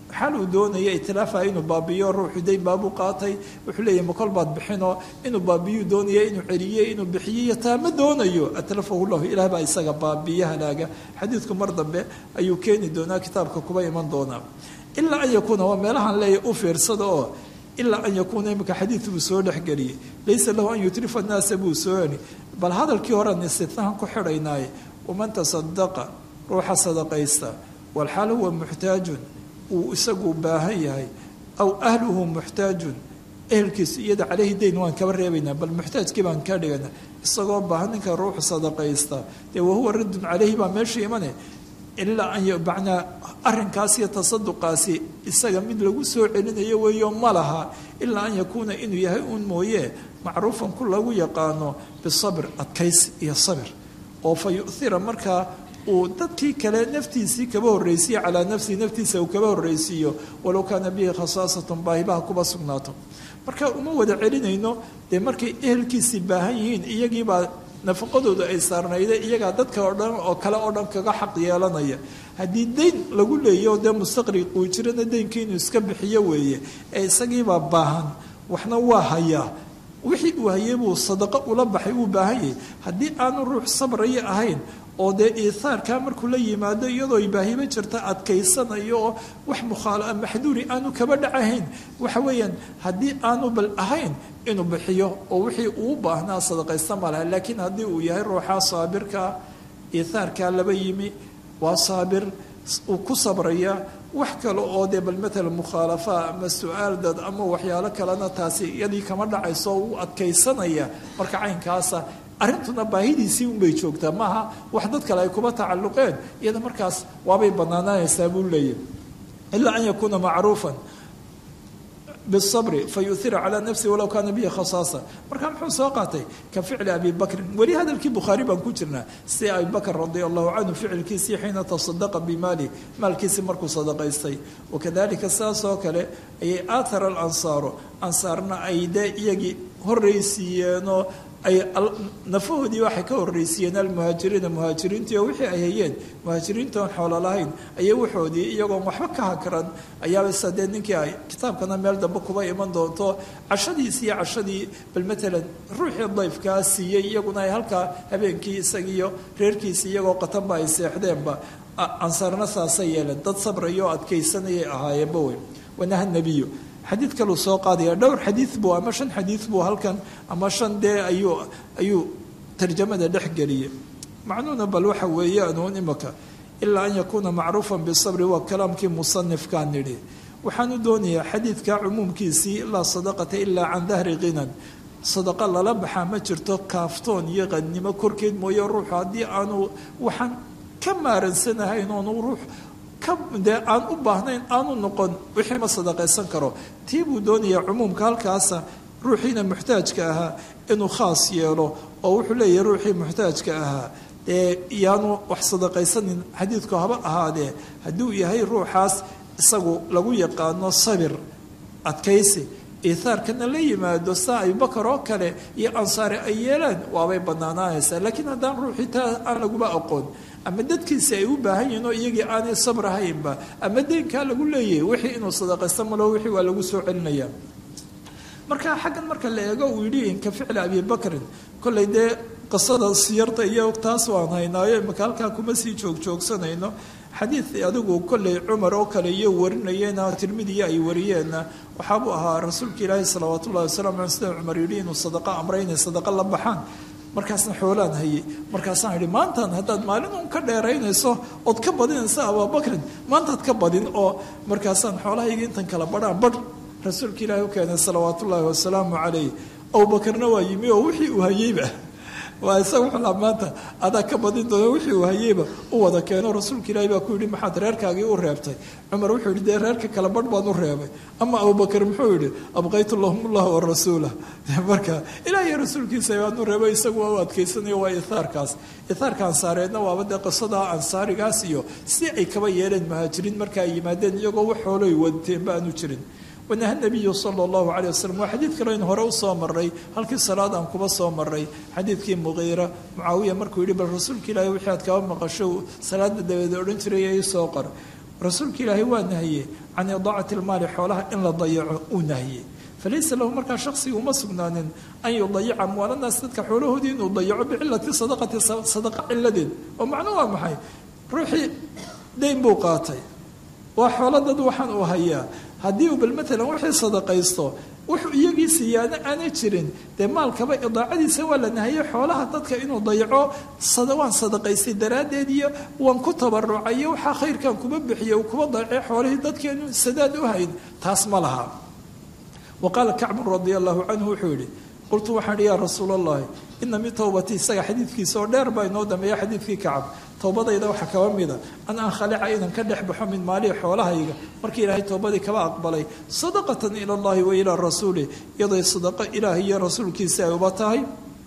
xal uu doonaya itilaafa inuu baabiyo ruuxu dayn baabuu qaatay wuxuu leeyahy makol baad bixinoo inuu baabiyuu doonaya inuu celiye inuu bixiyiyo taa ma doonayo atlafahu lahu ilaah baa isaga baabiye halaaga xadiidku mar dambe ayuu keeni doonaa kitaabka kuba iman doonaa ilaa an yakuuna waa meelahaan leeyahy u fiirsada oo ilaa an yakuuna imika xadiid buu soo dhexgeliyey laysa lahu an yutrifa naasa buu soo heli bal hadalkii horean istitnahan ku xidhaynaaye waman tasadaqa ruuxa sadaqaysta walxaal huwa muxtaajun uu isagu baahan yahay aw ahluhu muxtaajun ehelkiisu iyada caleyhi dayn waan kaba reebaynaa bal muxtaajkii baan ka dhigana isagoo baahan ninka ruuxu sadaqaysta dee wahuwa raddun caleyhi baa meesha imane ilaa an macnaa arrinkaas iyo tasaduqaasi isaga mid lagu soo celinayo weeyo ma laha ilaa an yakuuna inuu yahay uun mooye macruufan ku lagu yaqaano bisabr adkays iyo sabir oo fa yu'hira markaa uu dadkii kale naftiisii kaba horreysiiyo calaa nafsihi naftiisa uu kaba horreysiiyo walow kaana bihi khasaasatun baahibaha kuba sugnaato marka uma wada celinayno dee markay ehelkiisii baahan yihiin iyagiibaa nafaqadoodu ay saarnayda iyagaa dadka oo dhan oo kale oo dhan kaga xaq yeelanaya haddii dayn lagu leeyo dee mustaqriq uu jirana daynkii inuu iska bixiyo weeye ee isagiibaa baahan waxna waa hayaa wixii uu hayay buu sadaqo ula baxay uu baahan yahay haddii aanu ruux sabraya ahayn oo dee iihaarkaa markuu la yimaado iyadoo baahiba jirta adkaysanayo oo wax mukhaala maxduuri aanu kaba dhacahayn waxa weeyaan haddii aanu bal ahayn inuu bixiyo oo wixii uu baahnaa sadaqaysta malaha laakiin haddii uu yahay ruuxaa saabirkaa iihaarkaa laba yimi waa saabir uu ku sabraya wax kale oo dee bal matala mukhaalafa ama su-aal dad ama waxyaalo kalena taasi iyadii kama dhacayso oo uu adkaysanaya marka caynkaasa arrintuna baahidiisii unbay joogtaa maaha wax dad kale ay kuba tacalluqeen iyada markaas waabay banaanaanaysaa buu leeyahy ilaa an yakuuna macruufan bisabri fa yuhira calaa nafsihi walow kaana bihi khasaasa markaa muxuu soo qaatay ka ficli abi bakrin weli hadalkii bukhaari baan ku jirnaa si abi bakr radia allahu canhu ficilkiisii xiina tasadaqa bimaali maalkiisii markuu sadaqaystay wakadalika saas oo kale ayay aathara alansaaru ansaarna ay dee iyagii horreysiiyeenoo ay nafahoodii waxay ka horreysiiyeen almuhaajiriina muhaajiriintii oo wixii ay hayeen muhaajiriinta oon xoolo lahayn ayay waxoodii iyagoon waxba ka hakran ayaaba sadee ninkii ay kitaabkana meel dambe kuba iman doonto cashadiisi iyo cashadii bal matalan ruuxii dayfkaa siiyey iyaguna ay halkaa habeenkii isagiiyo reerkiisi iyagoo qatanba ay seexdeenba ansaarna saasay yeeleen dad sabraya oo adkaysanayay ahaayeenba wey wanaha nebiyu xadiid kaluu soo qaadaya dhowr xadiid buu ama shan xadiid buu halkan ama shan dee ayuu ayuu tarjamada dhex geliyey macnuuna bal waxa weeyaanuun imaka ilaa an yakuuna macruufan bisabri waa kalaamkii musanifkaa nidhi waxaanu doonayaa xadiidka cumuumkiisii laa sadaqata ilaa can dahri khinan sadaqa lala baxaa ma jirto kaaftoon iyo qadnimo korkeed mooye ruuxu haddii aanu waxaan ka maaransanahayn oonu ruux dee aan u baahnayn aanu noqon wixii ma sadaqaysan karo tii buu doonayaa cumuumka halkaasa ruuxiina muxtaajka ahaa inuu khaas yeelo oo wuxuu leeyahay ruuxii muxtaajka ahaa ee yaanu wax sadaqaysanin xadiidku haba ahaadee hadduu yahay ruuxaas isagu lagu yaqaano sabir adkaysi iihaarkana la yimaado saa abubakar oo kale iyo ansaare ay yeelaan waabay banaanaanaysaa laakiin haddaan ruuxii taa aan laguba aqoon ama dadkiisi ay u baahan yihiin oo iyagii aanay sabrahaynba ama deynkaa lagu leeyahay wixii inuu sadaqaysta malo wixii waa lagu soo celinaya marka xaggan marka la eego uu yidhi inka ficli abi bakrin kollay dee qisada siyarta iyo taas waan haynaayo imaka halkaa kuma sii joogjoogsanayno xadiid adigu kollay cumar oo kale iyo warinayeenna tirmidiya ay wariyeenna waxaabuu ahaa rasuulka ilaahi salawaat ullahi wasalam aley sida cumar yidhi inuu sadaqa amray inay sadaqa la baxaan markaasna xoolaan hayay markaasaan idhi maantan haddaad maalin un ka dheeraynayso ood ka badinaysa abaabakrin maantaad ka badin oo markaasaan xoolahayga intan kala badhaan badh rasuulka ilaahi u keenay salawaat ullaahi wasalaamu calayh abubakarna waa yimi oo wixii uu hayeyba waa isaga wuxuu maanta adaa ka badin doona wixii uu hayeyba u wada keeno rasuulka ilaahi baa ku yidhi maxaad reerkaagii u reebtay cumar wuxuu yidhi dee reerka kale badh baan u reebay ama abubakar muxuu yidhi abqaytu lahum ullah wa rasuulah marka ilaahiy rasuulkiisa baan u reebay isagu waa u adkaysanayo waa ihaarkaas ihaarka ansaareedna waaba dee qisada ansaarigaas iyo si ay kaba yeeleen muhaajiriin marka ay yimaadeen iyagoo wax xooloy wadteenba aanu jirin wanaha nabiyu sala allahu caleyh wasalam waa xadiid kale aynu hore usoo maray halkii salaad aan kuba soo maray xadiidkii muqiira mucaawiya markuu yidhi bal rasuulka ilaahay wixii aad kaba maqasho salaada dabeed odhan jiray ii soo qor rasuulka ilaahay waa nahye can idaacati lmaali xoolaha in la dayaco uu nahiyey falaysa lahu markaa shaksiga uma sugnaanin an yudayica amwaalanaas dadka xoolahoodii inuu dayaco bicilati sadaqati sadaqa ciladeed oo macno waa maxay ruuxii dayn buu qaatay waa xoolo dad waxaan uu hayaa haddii uu bal maalan wixii sadaqaysto wuxuu iyagii siiyaana aanay jirin dee maalkaba idaacadiisa waa la nahayay xoolaha dadka inuu dayaco waan sadaqaystay daraaddeed iyo waan ku tabarucayo waxaa khayrkan kuma bixiye uu kuma dayacay xoolihii dadkeenu sadaad u hayn taas ma laha wa qaala kacbun radia allahu canhu wuxuu yihi qultu waxaan ihi yaa rasuul allahi ina min towbati isaga xadiidkiisa oo dheer baa inoo dambeeya xadiidkii kacab towbadayda waxaa kaba mida an ankhalica inan ka dhex baxo min maalihi xoolahayga markii ilaahay towbadii kaba aqbalay sadaqatan ila allahi wa ilaa rasuulih iyaday sadaqo ilaahay iyo rasuulkiisa ay uba tahay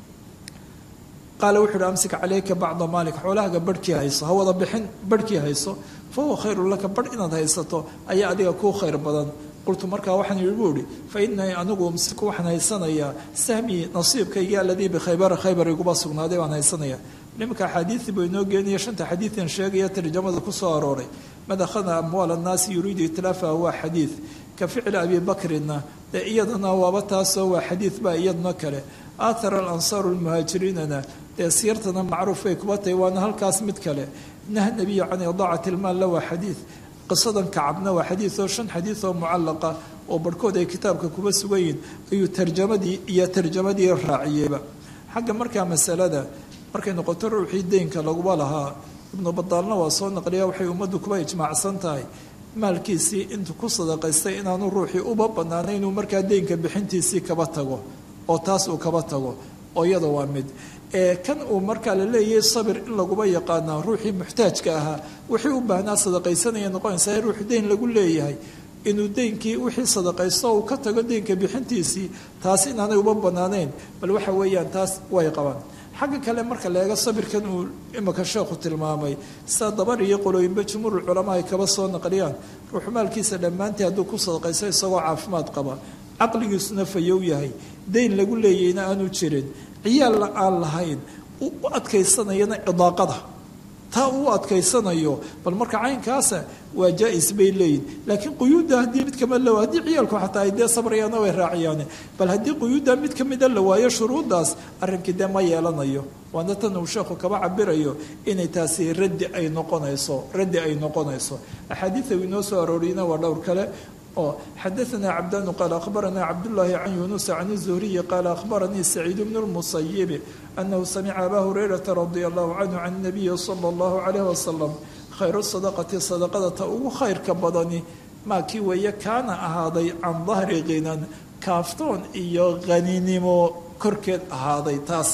qaala wuxu uhi amsik calayka bacda maalik xoolahaga barhkii hayso ha wada bixin barhkii hayso fa huwa khayru laka barh inaad haysato ayaa adiga kuu khayr badan qultu markaa waxaan yihi buu ihi fa inanii anigu umsiku waxaan haysanayaa sahmii nasiibkaygii aladii bikhaybara khaybar iguba sugnaaday baan haysanaya nimanka axaadiidii buu inoo geenaya shanta xadiidan sheegaya tarjamada ku soo arooray mad akhada amwaal annaasi yuriidu itlaafaha waa xadiid ka ficli abi bakrina dee iyadana waaba taasoo waa xadiid baa iyadna kale aathara alansaaru lmuhaajiriinana dee siyartana macruuf bay kuba tahay waana halkaas mid kale naha nabiyu can idaacati ilmaalla waa xadiid qisadan kacabna waa xadiid oo shan xadiid oo mucallaqa oo barhkood ay kitaabka kuba sugan yihin ayuu tarjamadii iyo tarjamadii raaciyeyba xagga markaa masalada markay noqoto ruuxii deynka laguba lahaa ibnu badaalna waa soo naqliya waxay ummaddu kuba ijmaacsan tahay maalkiisii intuu ku sadaqaystay inaanu ruuxii uba banaanay inuu markaa deynka bixintiisii kaba tago oo taas uu kaba tago oo iyada waa mid kan uu markaa la leeyahay sabir in laguba yaqaana ruuxii muxtaajka ahaa wixii u baahnaa sadaqaysanaya noqonaysaa ruux deyn lagu leeyahay inuu deynkii wixii sadaqaysto uu ka tago deynka bixintiisii taas inaanay uba banaanayn bal waxa weeyaan taas way qabaan xagga kale marka la eego sabirkan uu imika sheekhu tilmaamay sida dabar iyo qolooyinba jumhuurul culamaa ay kaba soo naqliyaan ruuxu maalkiisa dhammaantii hadduu ku sadaqaysto isagoo caafimaad qaba caqligiisuna fayow yahay deyn lagu leeyayna aanu jirin ciyaalna aan lahayn u adkaysanayana idaaqada taa uu adkaysanayo bal marka caynkaasa waa jaa-is bay leeyihin laakiin quyuudda haddii mid kama la haddii ciyaalku xataa ay dee sabrayaana way raaciyaane bal haddii quyuudda mid ka mida la waayo shuruuddaas arrinkii dee ma yeelanayo waana tan uu sheekhu kaba cabirayo inay taasi raddi ay noqonayso raddi ay noqonayso axaadiida uu inoo soo arooriyna waa dhowr kale oo xadaanaa cabdanu qaala akhbaranaa cabdullaahi can yunusa can zuhriyi qaala akhbaranii saciid bnu lmusayibi anahu samica abaa hurayrata radia allahu canhu can nabiyi sala allahu calayh wasalam khayru sadaqati sadaqada ta ugu khayrka badani maakii weeye kaana ahaaday can dahri khinan kaaftoon iyo haninimo korkeed ahaaday taas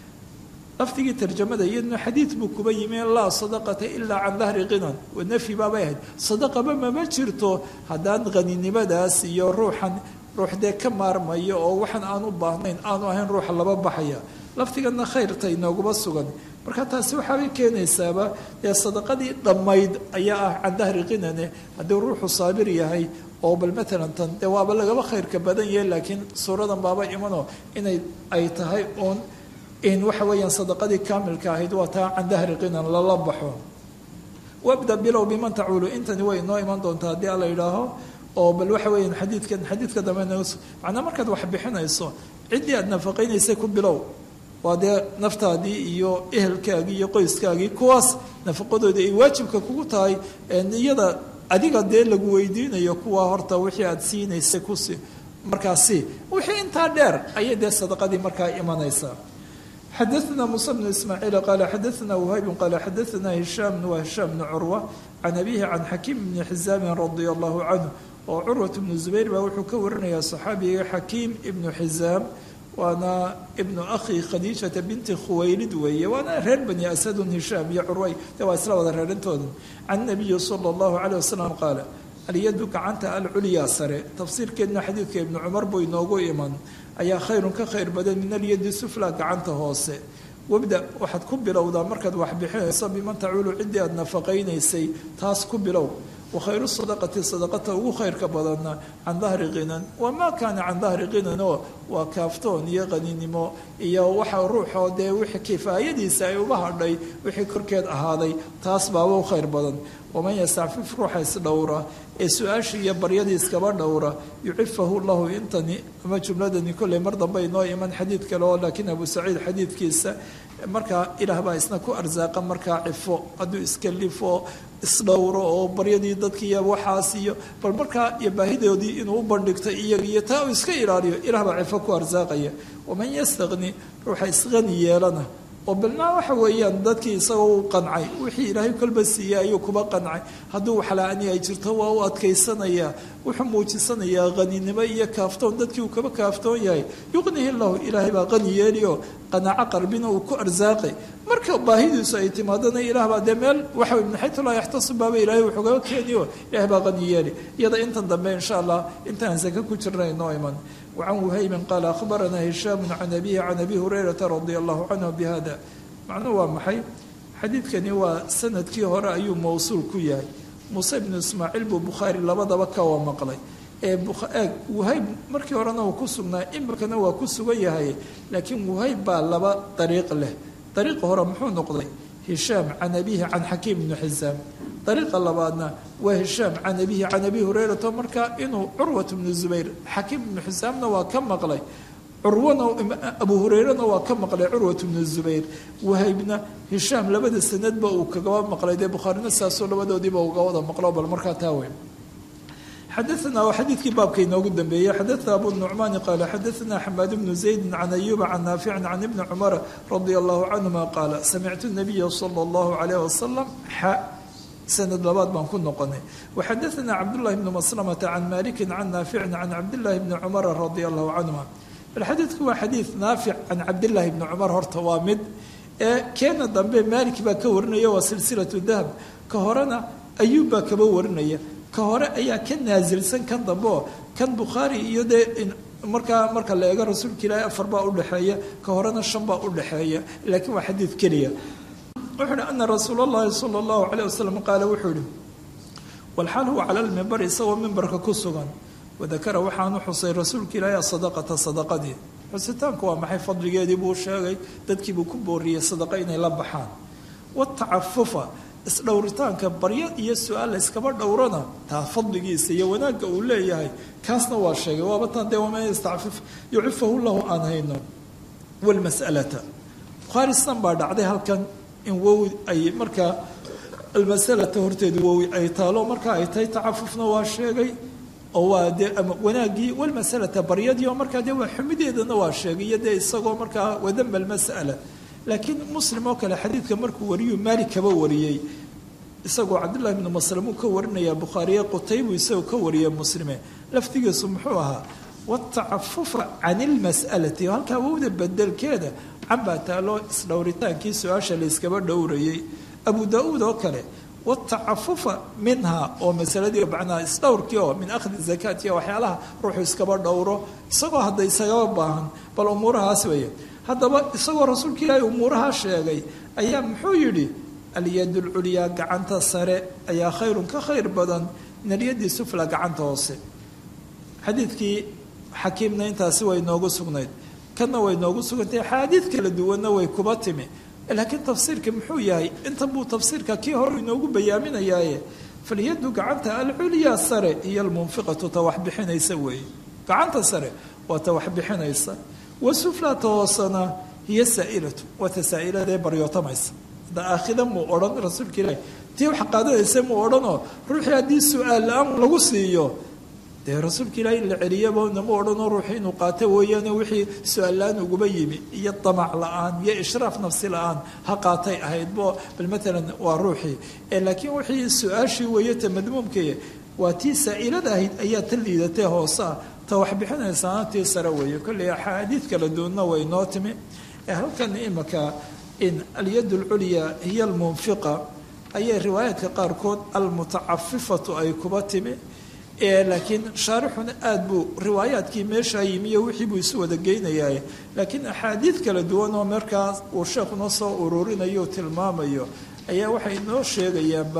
lafdigii tarjamada iyadna xadiid buu kuba yimi laa sadaqata ilaa can dahri khinan nafyi baabay ahayd sadaqaba mama jirto haddaan haninimadaas iyo ruuxan ruux dee ka maarmayo oo waxaan aan u baahnayn aanu ahayn ruuxa laba baxaya laftigana khayrta inooguma sugan marka taasi waxaabay keenaysaaba dee sadaqadii dhammayd ayaa ah can dahri khinane haddii ruuxu saabir yahay oo bal maalan tan dee waaba lagaba khayrka badan yahay laakiin suuradan baaba imano inay ay tahay uun in waxa weeyaan sadaqadii kaamilka ahayd waa taa can dahri qinan lala baxo wabda bilow biman tacuulu intani way inoo iman doontaa haddii ala yidhaaho oo bal waxa weeyaan xadiidkan xadiidka dambe macnaa markaad wax bixinayso ciddii aad nafaqaynaysay ku bilow waa dee naftaadii iyo ehelkaagii iyo qoyskaagii kuwaas nafaqadooda ay waajibka kugu tahay iyada adiga dee lagu weydiinayo kuwa horta wixii aad siinaysay kusi markaasi wixii intaa dheer ayay dee sadaqadii markaa imanaysaa xadaثna muسى بن ismاعيiل qال xadaثna وhayb qال xadaثna هiشhام وهiشhام بن curوة can abihi can xakiim بni xizاami radي الlahu canه oo curwaة بnu زubayr baa wuxuu ka warinaya صaxaabiga xakiim ibnu xizaam waana ibnu akhi khadiiجaةa binti khuwaylid weeye waana reer bani asadun hishaam iyo curway de waa isla wada reerintooda can الnabiyi slى الlahu عalيه waslم qaala alyadu gacanta alculyaa sare tafsiirkeedna xadiidka ibnu cumar buu inoogu iman ayaa khayrun ka khayr badan min alyadi sufla gacanta hoose wabda waxaad ku bilowdaa markaad wax bixinayso biman tacuulu ciddii aad nafaqaynaysay taas ku bilow wakhayru sadaqati sadaqata ugu khayrka badanna can dahri qinan wamaa kaana can dahri qinan oo waa kaaftoon iyo qaninimo iyo waxa ruuxoo dee wixii kifaayadiisa ay uga hadhay wixii korkeed ahaaday taas baaba u khayr badan waman yastacfif ruuxa isdhowra ee su-aashii iyo baryadii iskaba dhowra yucifahu llahu intani ama jumladani kolley mar dambe inoo iman xadiid kale oo laakiin abu saciid xadiidkiisa markaa ilaah baa isna ku arsaaqa markaa cifo hadduu iska lifo isdhowro oo baryadii dadkiiyo waxaas iyo bal markaa iyo baahidoodii inuu u bandhigto iyaga iyo taa uu iska ilaaliyo ilaah baa cifo ku arsaaqaya waman yastaqni ruuxa isqani yeelana oo balnaa waxa weeyaan dadkii isagoo u qancay wixii ilaahay kolba siiyey ayuu kuba qancay hadduu waxla-ani ay jirto waa u adkaysanayaa wuxuu muujisanayaa qaninimo iyo kaaftoon dadkii uu kaba kaaftoon yahay yuqnihi llahu ilaahay baa qani yeelioo qanaaco qarbina uu ku arsaaqay marka baahidiisu ay timaadana ilaah baa dee meel waxa min xaytu laa yaxtasib baaba ilaahay wuxuugaga keeniyo ilahay baa qani yeeli iyada intan dambe insha allah intaan saka ku jirna inoo iman وعن وhayb qال أخبرnا هiشhام عن أبيه عن أبي هريرة رضي الله عنه بhذا macnuu waa maxay xadiidkani waa sanadkii hore ayuu mawsuul ku yahay muuse بن ismaaعiil buu bukhaarي labadaba kawa maqlay ee eeg whayb markii horena uu ku sugnaa imikana waa ku sugan yahay laakiin whayb baa laba dariiq leh dariiqa hore muxuu noqday هiشhاam can أbihi can xakiim بن xisaam dariiqa labaadna waa hishaam can abihi can abi hurayrata markaa inuu curwat bnu zubayr xakiim ibnu xisaamna waa ka maqlay curwana abu hurayrana waa ka maqlay curwat bnu zubayr wahaybna hishaam labada sanadba uu kagaba maqlay dee bukhaarina saasoo labadoodiiba uga wada maqlo bal markaa taa weyn xadaana waa xadiidkii baabka inoogu dambeeyey xadaana abu nucmaani qaala xadaana xamaad bnu zaydi can ayuba can naaficin can ibni cumara radia allahu canhuma qaala samictu nabiya sala allahu calayh wasalam xa sanad labaad baan ku noqonay waxadaana cabdullahi bnu maslamata can malikin can naaficin can cabdillahi bni cumara radia allahu canhuma bal xadiidku waa xadiid naafic can cabdillaahi bni cumar horta waa mid ee keena dambe maalik baa ka warinaya waa silsilatu dahab ka horena ayuub baa kaba warinaya ka hore ayaa ka naasilsan kan dambe oo kan bukhaari iyo dee markaa marka la eego rasuulka ilaahi afar baa udhexeeya ka horena shan baa udhexeeya laakiin waa xadiid keliya wuxuu uhi ana rasuul اllahi salى اllahu alayه wasalam qaala wuxuu ihi walxaal huwa cala lmimbar isagoo mimbarka ku sugan wadakara waxaanu xusay rasuulka ilaahi asadaqata sadaqadii xusitaanku waa maxay fadligeedii buu sheegay dadkiibuu ku booriyey sadaqa inay la baxaan watacafufa isdhowritaanka baryo iyo su-aal la iskaba dhowrana taa fadligiisa iyo wanaagga uu leeyahay kaasna waa sheegay waaba tan dee waman yastacfif yucifahu lahu aan hayno walmas'alata bukhaari san baa dhacday halkan in wowi ay markaa almasalata horteedu wowi ay taalo marka ay tahay tacafufna waa sheegay oo waa dee wanaaggii walmasalata baryadii oo markaa dee waa xumideedana waa sheegay iyo dee isagoo markaa wadamba almas'ala laakiin muslim oo kale xadiidka markuu wariyuu maalik kaba wariyey isagoo cabdullahi bnu maslam uu ka warinaya bukhaariye qutaybu isagoo ka wariyay muslime laftigiisu muxuu ahaa watacafufa can ilmas'alati halkaa wowda bedelkeeda canbaa taaloo isdhowritaankii su-aasha la yskaba dhowrayay abu daa-uud oo kale watacafufa minha oo masaladii macnaha isdhowrkii oo min akhdi zakaati waxyaalaha ruuxu iskaba dhowro isagoo hadda isagaba baahan bal umuurahaas weeye haddaba isagoo rasuulka ilaahi umuurahaa sheegay ayaa muxuu yidhi alyad lculyaa gacanta sare ayaa khayrun ka khayr badan min alyadi sufla gacanta hoose xadiidkii xakiimna intaasi way noogu sugnayd kanna way noogu sugantay axaadiid kala duwanna way kuba timi laakiin tafsiirka muxuu yahay intan buu tafsiirka kii hore inoogu bayaaminayaaye falyadu gacanta alculyaa sare iyo almunfiqatu ta wax bixinaysa weeye gacanta sare waa ta wax bixinaysa wasuflata hoosana hiyo saa'ilatu waa ta saa'iladaee baryootamaysa da aakhida muu odhan rasuulka ilaahi tii wax qaadanaysa muu odhanoo ruuxii haddii su-aal la-aan lagu siiyo dee rasuulka ilaahi in la celiyaba nama odhanoo ruuxii inuu qaato weeyaane wixii su-aal la-aan uguba yimi iyo damac la-aan iyo ishraaf nafsi la-aan ha qaatay ahaydbo bal maalan waa ruuxii laakiin wixii su-aashii weeyata madmuumkee waa tii saa'ilada ahayd ayaa ta liidatee hoose ah ta wax bixinaysaana tii sare weeye kolley axaadiid kala duwanna way noo timi halkan imaka in alyad alculyaa hiya almunfiqa ayay riwaayaadka qaarkood almutacafifatu ay kuba timi laakiin shaarixuna aada buu riwaayaadkii meeshaa yimiyo wixii buu isu wada geynayaa laakiin axaadiid kala duwan oo markaas uu sheekhu noo soo ururinayo o tilmaamayo ayaa waxay noo sheegayaanba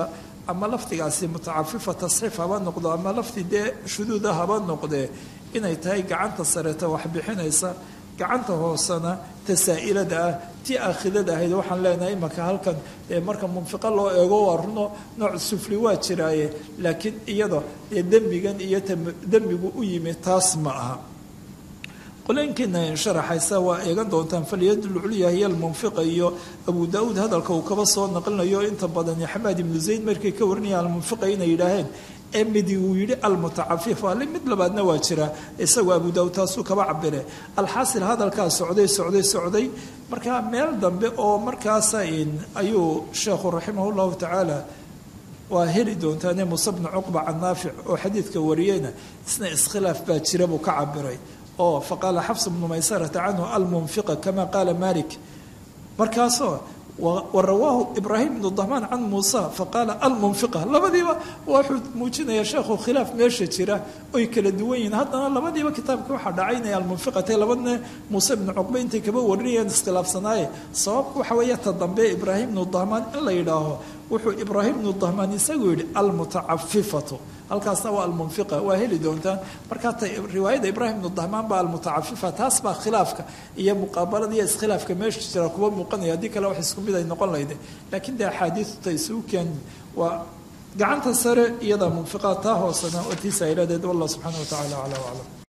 ama lafdigaasi mutacafifa tasxiif haba noqdo ama lafdi dee shuduuda haba noqdee inay tahay gacanta sareta wax bixinaysa gacanta hoosena tasaa'ilada ah tii aakhidada ahayd waxaan leenahay imanka halkan marka munfiqo loo eego waa runo nooc sufli waa jiraaye laakiin iyada dee dembigan iyo dembigu u yimi taas ma aha qoleenkiina sharaxaysa waa eegan doontaan falyadul culya hiya almunfiqa iyo abu daauud hadalka uu kaba soo naqlinayo inta badan xamaad ibnu zayd markay ka warinayaan almunfiqa inay yidhaaheen ee midi uu yidhi almutacafif ali mid labaadna waa jira isagoo abu daauud taasuu kaba cabire alxaasil hadalkaa socday socday socday markaa meel dambe oo markaasa ayuu sheekhu raximah llahu tacaala waa heli doontaane muuse bnu cuqba can naafic oo xadiidka wariyeyna isna iskhilaaf baa jira buu ka cabiray oo faqaala xafs bnu maysarata canhu almunfiqa kama qaala malik markaasoo warawaahu ibraahim bnu dahmaan can muusa faqaala almunfiqa labadiiba wuxuu muujinayaa sheekhu khilaaf meesha jira oy kala duwan yihiin haddana labadiiba kitaabka waxaa dhacay inay almunfiqatay labadna muuse bnu cuqbe intay kaba warinayeen iskhilaafsanaaye sababku waxa weeye ta dambe ibraahim bnu dahmaan in la yidhaaho wuxuu ibraahim bnu dahmaan isagu yidhi almutacafifatu halkaasna waa almunfiqa waa heli doontaan markaa ta riwaayada ibraahim bnu dahmaan baa almutacafifa taas baa khilaafka iyo muqaabalada iyo iskhilaafka meesha jira kuwa muuqanaya haddii kale wax isku mid ay noqon lahayde laakiin dee axaadiistu ta isugu keen waa gacanta sare iyada munfiqaa taa hoosena oo tiisa ay leedahed wallah subxaana wa tacala aclaa aclam